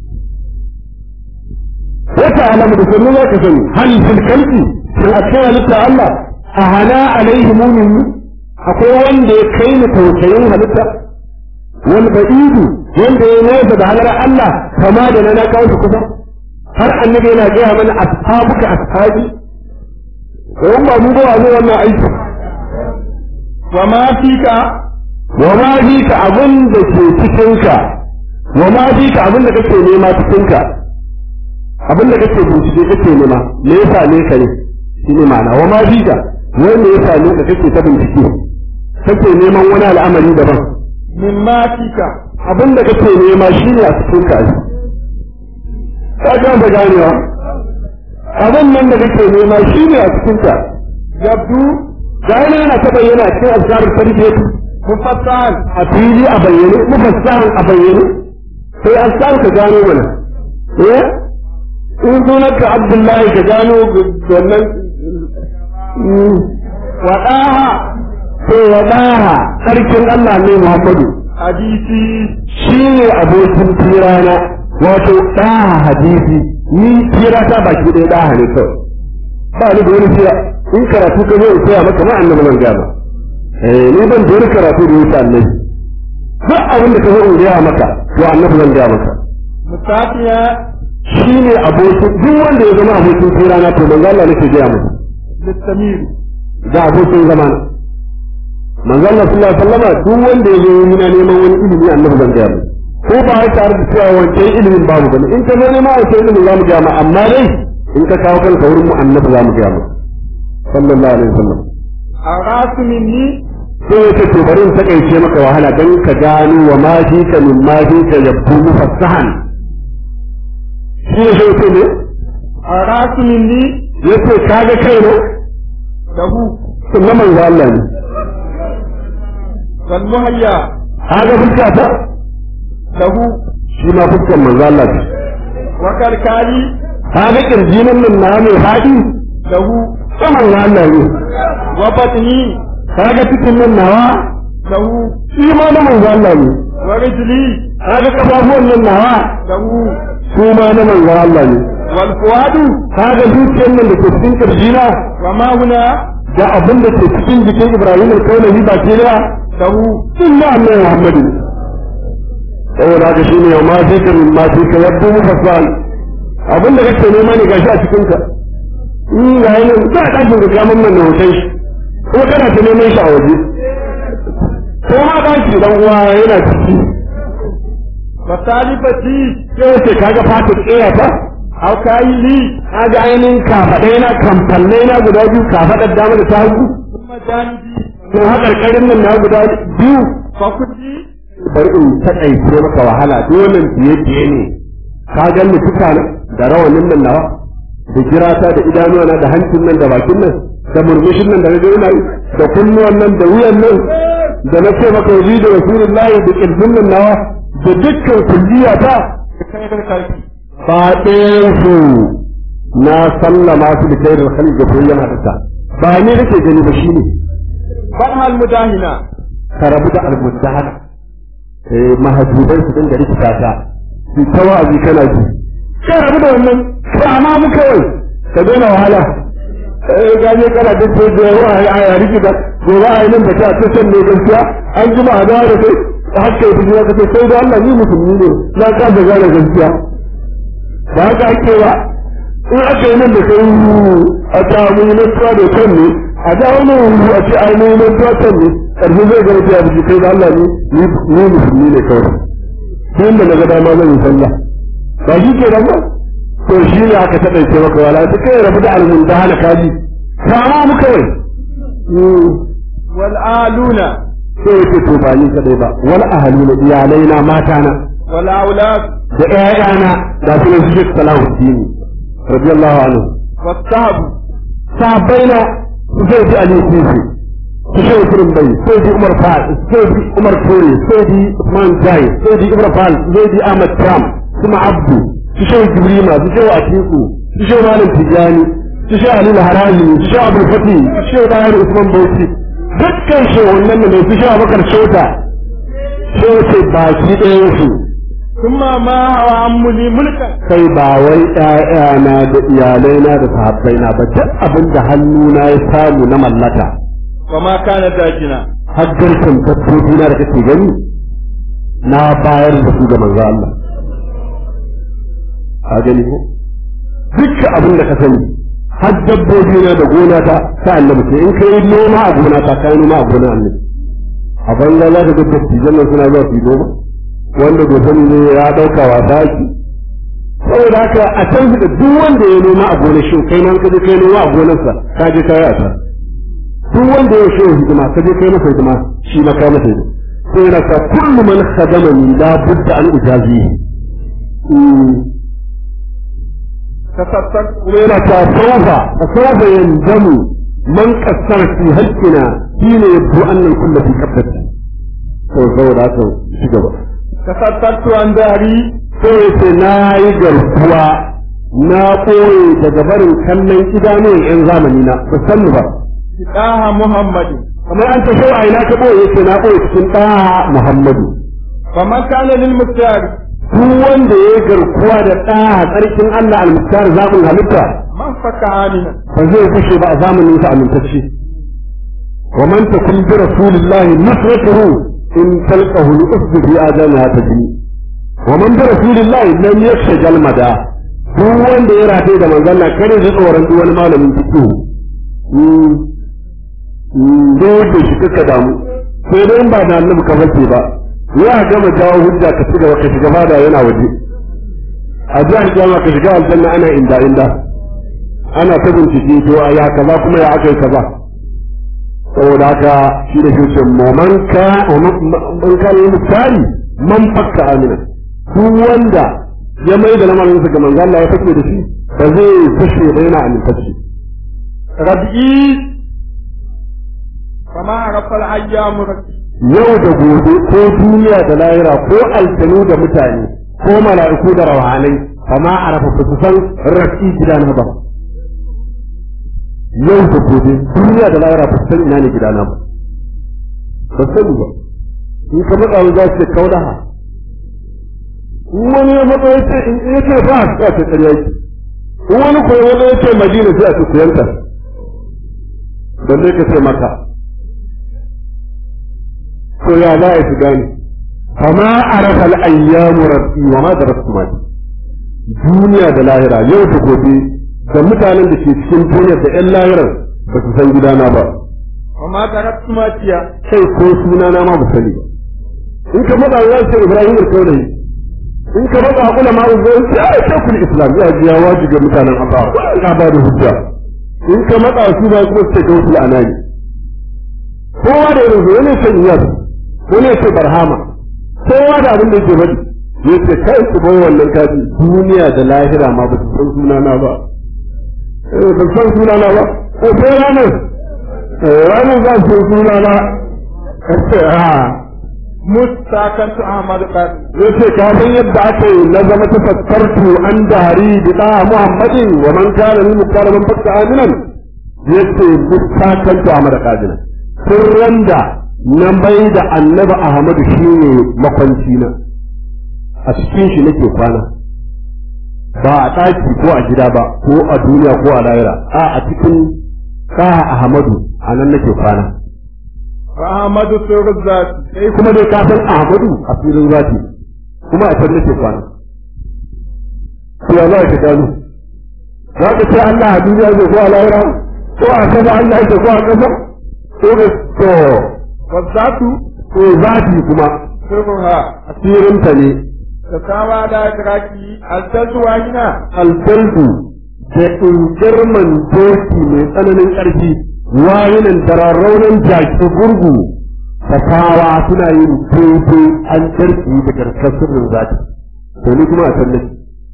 wata alamu da sannu za ka sani hal fil kalbi shin a cikin halitta Allah a hana alaihi mumin akwai wanda ya kai ni tausayin halitta wani ba'idu wanda ya nesa da halar Allah kama da na na kawo shi kusa har annabi yana gaya mana ashabuka ashabi don ba mu ba zo wannan aiki wa ma fika wa ma ka abin da ke cikin ka wa ma ka abin da kake nema cikin ka abin da kake bincike kake nema me yasa ne ka ne shi ne ma'ana wa ma ka wai me yasa ne ka kake ta bincike kake neman wani al'amari daban min ma fika abin da kake nema shi ne a cikin ka ka ga ba ganewa abin nan da kake nema shi ne a cikin ka yabdu gane yana ta bayyana cikin azkarin tarbiyya mufassal a fili a bayyane mufassahan a bayyane sai azkar ka gano mana eh in sunan ka abdullahi ka gano wannan wadaha sai wadaha sarkin Allah ne Muhammadu hadisi shine abokin tirana wato daha hadisi ni tira ta baki ɗaya daha ne kawai ba ni da wani tira in karatu ka zo in koya maka ma annabi zan gama eh ni ban da wani karatu da yake annabi duk abin da ka zo in gaya maka to annabi zan gaya maka musafiya shine abokin duk wanda ya zama abokin tirana to manzo Allah nake gaya maka listamir da abokin zamana manzo Allah sallallahu alaihi wasallam duk wanda ya zo yana neman wani ilimi annabi zan gaya maka ko ba ya tare da cewa wancan ilimin babu bane in ka zo neman wancan ilimin za mu gaya ma amma dai in ka kawo kanka wurin mu annabi za mu gaya maka sallallahu alaihi wasallam arasu minni sai ya ce to bari in takaice maka wahala dan ka gano wa ma fi ka min ma fi ka yabbu mufassahan shi ne sai ce ne arasu minni yace kaga kai ne lahu sunna manzo Allah ne wal muhayya kaga fuska ta lahu shi ma fuskan manzo Allah ne wa kalkali kaga kirjinin nan na mai fadi lahu ta manzo Allah ne wa batni kaga cikin nan nawa lahu shi ma na manzo Allah ne wa rijli kaga kafafuwan nan nawa lahu su ma na manzo Allah ne wal fuadu kaga zuciyar nan da ke cikin kirjina wa ma huna da abin da ke cikin jikin Ibrahim al-Kaulahi ba ke da lahu inna Allah Muhammadu saboda haka shine ma sai ka min ma sai ka yabbu mufassal abin da kake nema ne gashi a cikin ka in ga yana za a ɗakin da gaman nan da hoton shi kuma kana ta neman shi a waje ko ma ba shi dan uwa yana ciki fasalifati sai ce kaga fata tsaya ta aw kayi li kaga ainihin kafaɗai na kamfallai na guda biyu kafaɗar dama da ta hagu kuma janibi ko haƙarƙarin nan na guda biyu fakuti bari in taƙaice maka wahala dole biye biye ne ka gan ni tuka na da rawanin nan nawa da jirata da idanuwa na da hancin nan da bakin nan da murmushin nan da na ina yi da kunnuwan nan da wuyan nan da na ce maka yabi da rasulullahi da kirjin nan nawa da dukkan kulliya ta kai da karfi ba su na sallama su da kai da khalil da bayyana ta ba ni nake gani ba shine fahal mudahina ka rabu da almudahana eh mahajubai su dinga rikita ta su ta wa'azi kana ji ka rabu da wannan kama mu kawai ka daina wahala eh gaje kana da ko da yawa a ya rikita gobe a yi nan da ta ta san ne gaskiya an jima a dawo da kai haka yi bijira ka ce sai da Allah ni musulmi ne na ka da gane gaskiya ba haka ake ba in aka yi nan da kai a ta mu yi nantuwa da kan ne a da wani wuri a ce ai mu yi nantuwa kan ne ƙarfi zai gaba ta yabi kai da Allah ni ni musulmi ne kawai sai da na ga dama zan yi sallah ba shi ke da ba to shi ne aka taɓa ce maka wala ta kai rabu da almun da hana kaji kama mu kawai wal aluna sai ya ce to ba ni kadai ba wal ahaluna iyalai na mata na wal aulad da ƴaƴana da su ne su Salahuddin radiyallahu anhu wasahabu sahabbaina su sai ji Ali Kufi su sai Kurin Bai sai ji Umar Fal sai ji Umar Tori sai ji Usman Jai sai ji Ibra Fal sai ji Ahmad Kam su Abdu su sai Jibrima su sai Atiku su sai Malam Tijani su sai Ali Harazi su sai Abdul Fati su sai Dahir Usman Bauchi dukkan shi wannan ne su sai Abubakar Shota sai ce baki ɗayan su kuma ma hawa ammuli mulkan kai ba wai ƴaƴana da iyalaina da sahabbaina ba duk abin da hannuna ya samu na mallaka wa ma kana dajina har garkan dabbobi na da kake gani na bayar da su ga manzo Allah a gani ko duk abin da ka sani har dabbobi na da gona ta ta annabi ce in kai noma a gona ta kai noma a gona annabi a banza za ka ga dattijan nan suna zuwa su yi noma wanda bai sani ne ya dauka wasa ki saboda haka a can da duk wanda ya noma a gonar shi kai nan ka je kai noma a gonarsa ka je kai a can duk wanda ya shi hidima ka je kai masa hidima shi ma kai masa hidima sai yana ta kullu man khadamani la budda an ujazi tasattar kuma yana ta saufa saufa yanzamu man qassara fi haqqina shine yabdu annal kullu fi qabdati to saboda haka shi gaba tasattartu an dari sai ce na yi garkuwa na ɓoye daga barin kallon idanuwan 'yan zamani na ba san ba daha muhammadin kamar an ta shau a ina ka ɓoye ce na ɓoye cikin ɗaha muhammadu faman kana lil mustari duk wanda ya yi garkuwa da ɗaha tsarkin allah almustar zaɓin halitta man faka amina ba zai kushe ba a zamanin sa amintacce wa man takun bi rasulillahi nusratuhu in talqahu al-usbu fi adana tajni wa man bi rasulillahi lam yakshajal mada duk wanda ya rataye da manzon Allah kare ji tsoron duk wani malamin fiqh mm mm da shi kaka damu sai dai in ba da annabi ka bace ba ya gama jawo hujja ka cigaba ka shiga fada yana waje a jihar jama ka shiga aljanna ana inda inda ana ta bincike to a ya kaza kuma ya aka yi kaza saboda haka shi da shi man ka man ka yi misali man fakka amina duk wanda ya mai da lamarin sa ga manzo Allah ya fake da shi ba zai fashe ba yana amintacce rabi'i kama arafa al-ayyamu yau da gobe ko duniya da lahira ko aljanu da mutane ko mala'iku da rawanai kama arafa ba su san rafi gidana ba yau da gobe duniya da lahira ba su san ina ne gidana ba ba sani ba in ka matsa za su ce kaudaha in wani ya matsa ya ce in ya ce ba a ce ƙarya ki in wani ko wani ya ce madina sai a ce kuyanta balle ka ce maka to ya za a su gane fama arafa al-ayyamu rabbi wa ma darastu ma duniya da lahira yau da gobe da mutanen da ke cikin duniya da ƴan lahirar ba su san gidana ba wa ma taraktu ma tiya sai ko sunana ma ba sani ba in ka faɗa za su ce Ibrahim al-Kaulahi in ka matsa kula ma zai ce ai shekul islam ya ji ya wajibi ga mutanen Allah ka ba da hujja in ka matsa su ba kuma su ce gausul anani kowa da irin wani sai iyas wani sai barhama kowa da abin da yake faɗi yace kai ku bai wannan kaji duniya da lahira ma ba su san sunana ba eh ba san sunana ba ko sai ranar ranar za su san sunana kace ha mustakantu ahmad qasim yace ka san yadda aka yi na zama tafakkartu an dari bi da muhammadin wa man kana lil mukarramin fakka aminan yace mustakantu ahmad qasim sirran da na mai da annabi ahmadu shine makwanci na a cikin shi nake kwana ba a ɗaki ko a gida ba ko a duniya ko a lahira a a cikin kaha ahmadu a nan nake kwana wa ahmadu surzat sai kuma dai ka san ahmadu a filin zati kuma a can nake kwana to ya za ka gano za ka ce Allah a duniya zai ko a lahira ko a sama Allah yake ko a ƙasa ko da to wa zatu ko zati kuma sirruha asirinta ne tasawa da idraki al-tazwa hina albaldu da ingarman doki mai tsananin ƙarfi wayinan dararraunan jaki gurgu fasawa suna yin daidai an ƙarfi da garkar sirrin zaki to ni kuma a can nake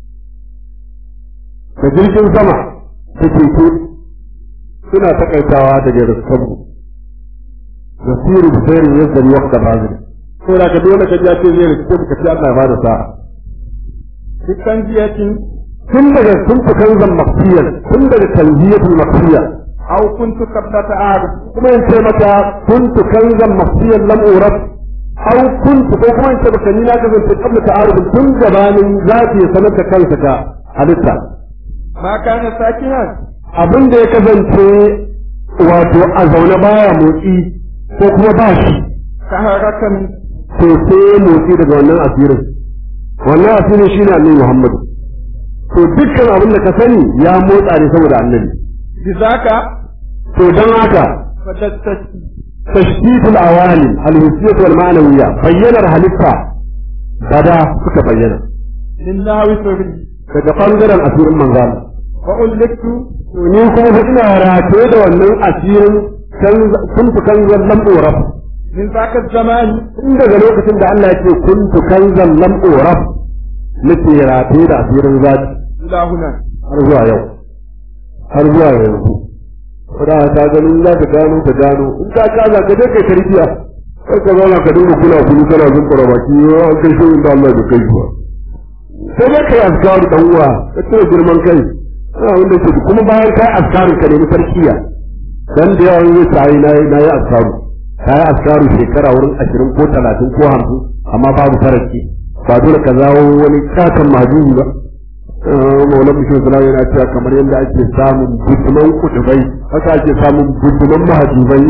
da jirgin sama da keke suna takaitawa daga raskanmu da sirri da sirri yadda ni wakta bazin ko da ka dole ka ji a ce zai rikice ka ce Allah ya bada sa'a dukkan jiyatin tun daga sun fi kanzan maksiyar tun daga tanziyatul maksiya aw kuntu qablata ahad kuma in ce mata kuntu kanzan maksiyar lam urab aw kuntu ko kuma in ce mata ni na kasance kabla ta'aruf tun gabanin zafi ya sanar da kansa ka halitta ma kana sakinan abin da ya kasance wato a zaune baya motsi ko kuma ba shi ka harakan to sai ya motsi daga wannan asirin wannan asirin shine annabi Muhammadu to dukkan abin da ka sani ya motsa ne saboda annabi bizaka to dan haka fadattasi tashkitul awali al-hissiyyah wal ma'nawiyya bayyanar halitta bada suka bayyana min nahwi sirri daga bangaren asirin manzal wa ulliktu to ni kuma fa ina rataye da wannan asirin kun fi kanzan lam uraf min zaka zamani tun daga lokacin da Allah ya ce kun fi kanzan lam uraf nake rataye da asirin zati ila huna har zuwa yau har zuwa yanzu da ka gani za ka gano ka gano in ka kaza ka je kai tarbiya kai ka zauna ka dinga kula kulu kana zun fara baki an kai shi inda Allah bai kai shi ba sai dai kai azkaru dan uwa ka cire girman kai ana wanda ke kuma bayan kai azkaru ka nemi tarkiya dan da yawan yi sai na na yi azkaru kai azkaru shekara wurin 20 ko 30 ko 50 amma babu faraki ba dole ka zawo wani katon mahdubi ba maulan bishin suna yana cewa kamar yadda ake samun buduman kudubai haka ake samun buduman mahajubai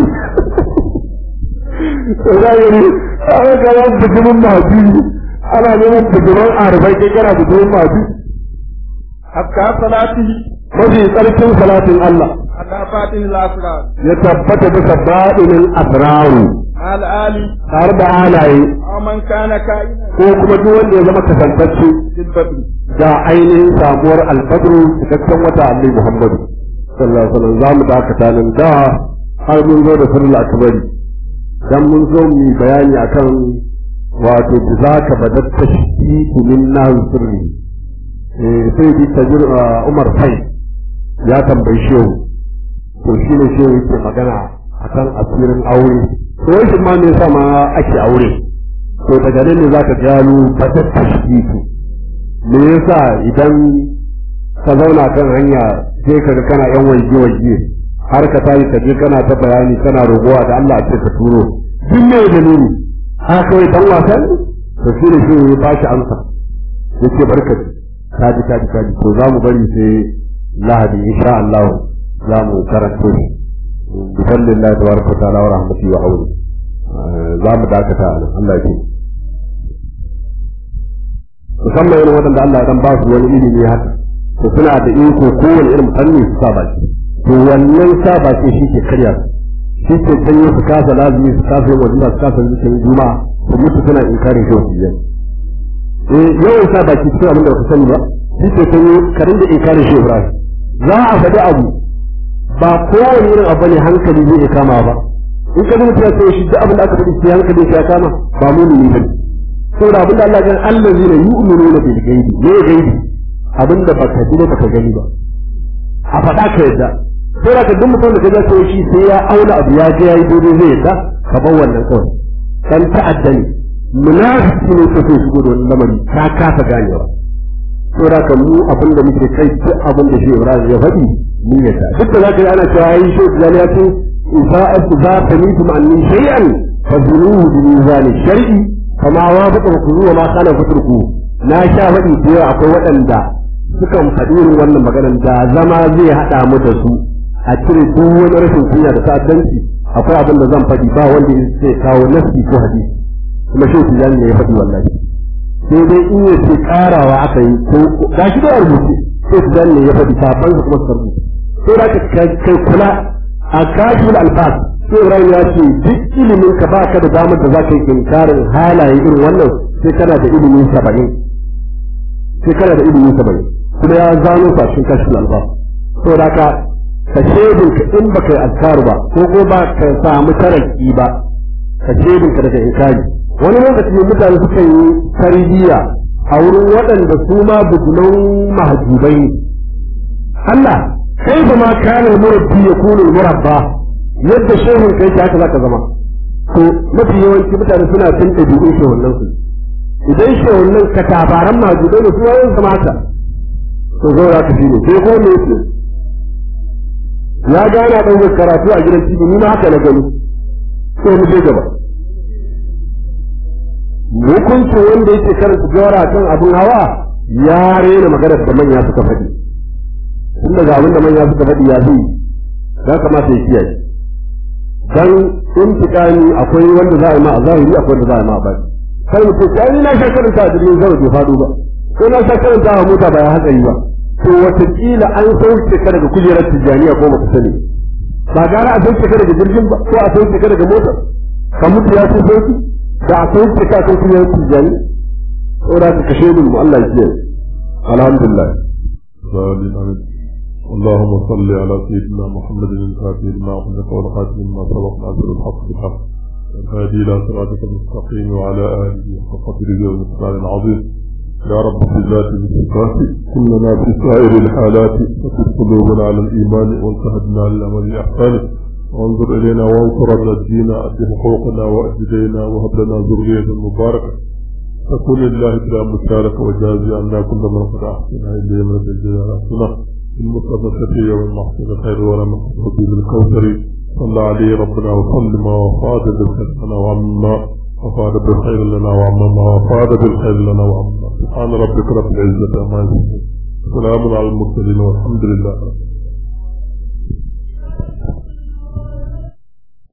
zahiri ana kawo buduman mahajubi ana neman buduman arabai kai kana buduman mahajubi hakka salatihi mafi tsarkin salatin Allah ala fatin al-asrar ya tabbata bisa baɗinin asraru al ali tare da halaye aw man kana ka'ina ko kuma duk wanda ya zama kasantacce bil badri da ainihin samuwar alfadru cikakken wata annabi Muhammadu sallallahu alaihi wasallam zamu dakata nan da har mun zo da sirrul akbari dan mun zo mu yi bayani akan wato bizaka badat tashkiku min nahu sirri eh sai bi tajir Umar Fai ya tambayi shehu to shine shehu yake magana akan asirin aure to shi ma me yasa ma ake aure to daga nan ne zaka gano badat tashkiku me yasa idan ka zauna kan hanya sai kaga kana yan waje waje har ka tashi ka je kana ta bayani kana rogowa da Allah ce ka turo duk me dalili ha kawai dan wasan to shi ne shi ya bashi amsa yace barka ka ji ka ji ka ji to za mu bari sai lahadi insha Allah za mu karanto shi bi fadlillahi tabaraka wa ta'ala wa rahmatihi wa auni za mu dakata a nan Allah ya ce musamman irin waɗanda Allah ya dan ba su wani ilimi haka to suna da iko kowane irin fanni su sa baki to wannan sa baki shi ke karya su shi ke janyo su kasa lazimi su kasa yin wajen su kasa zikin juma su mutu suna inkarin shi wasu yan eh yawan sa baki cikin abin da ka sani ba shi ke sanyo ka rinda inkari shi Ibrahim za a faɗi abu ba kowane irin abu ne hankali zai iya kama ba in ka mutum ya ce shi duk abin da aka faɗi sai hankali ya kama ba mumini bane saboda abin da Allah ya Allah zai ne yu'minuna bil ghaibi ne ghaibi abin da baka ji ba baka gani ba a faɗa ka yadda sai ka duk mutum da ka ga shi sai ya auna abu ya ga yayi daidai zai yadda ka bar wannan kawai dan ta'adda ne munafiki ne ka so shigo da wannan lamari ka kasa ganewa saboda ka mu abin da muke kai duk abin da shi Ibrahim ya faɗi mun yadda duk da zaka yi ana cewa yayi shi da ya ce idza asba tamitum anni shay'an fazunuhu bi mizan shar'i kama wa baka ku zuwa ma kana fiturku na sha faɗi da yawa akwai waɗanda sukan faɗi irin wannan maganar da zama zai haɗa mu da su a cire duk wani rashin kunya da ta'addanci akwai abin da zan faɗi ba wanda zai kawo nasi ko hadisi kuma shi tijani ne ya faɗi wallahi sai dai in ya ce karawa aka yi ko ga shi da rubuce sai tijani ne ya faɗi safan su kuma su rubuce sai da kai kula a kashifin alfas sai Ibrahim ya ce duk ilimin ka ba ka da damar da za ka yi inkarin halaye irin wannan sai kana da ilimin saba'in sai kana da ilimin saba'in kuma ya zano sa cikin kashifin alfas saboda ka ka shedin ka in baka yi azkar ba ko ko ba ka samu taraki ba ka shedin ka daga inkari wani lokaci mutane suka yi tarbiyya a wurin waɗanda su ma bujulan mahajubai ne Allah kai ba ma kana murabbi ya kunu murabba yadda shehun kai ta haka zaka zama to mafi yawanci mutane suna cin ɗabi'un shehunan su idan shehunan ka tabaran mahajubai ne su yayin zama haka to zo za ka shi ne sai ko ne ya gana ɗaukar karatu a gidan tv ni ma haka na gani ko mu je gaba hukuncin wanda yake karanta jawara kan abin hawa ya rena maganar da manya suka faɗi tun daga abin da manya suka faɗi ya zai ya kamata ya kiyaye dan intiqami akwai wanda za a yi ma a zahiri akwai wanda za a yi ma a baki kai mutum ya ni na sha karanta a jirgin sama bai faɗo ba ko na sha karanta a mota ba ya hatsari ba to watakila an sauke ka daga kujerar tijjaniya ko baka sani ba gara a sauke ka daga jirgin ba ko a sauke ka daga motar ka mutu ya fi sauki da a sauke ka kan kujerar tijjani saboda ka kashe mu Allah ya kiyaye alhamdulillah اللهم صل على سيدنا محمد الفاتح لما أخذك والخاتم لما سبق ناصر الحق بالحق الهادي إلى صراطك المستقيم وعلى آله وحق قدره ومقدار عظيم يا رب في ذات الصفات كلنا في سائر الحالات وفي قلوبنا على الإيمان وانتهدنا للأمل الإحسان وانظر إلينا وانصرنا الدين أد حقوقنا وأجدينا وهب لنا ذرية مباركة فكل الله بلا مشاركة وجازي عنا كل من قد أحسن إليه من الجزاء الحسنة المصطفى الشفيع والمحسن خير ولا مقصود بالكوثر صلى عليه ربنا وسلم وفاد بالحسنة وعما وفاد بالخير لنا وعما وفاد بالخير لنا وعما سبحان ربك رب العزة عما يصفون سلام على المرسلين والحمد لله رب العالمين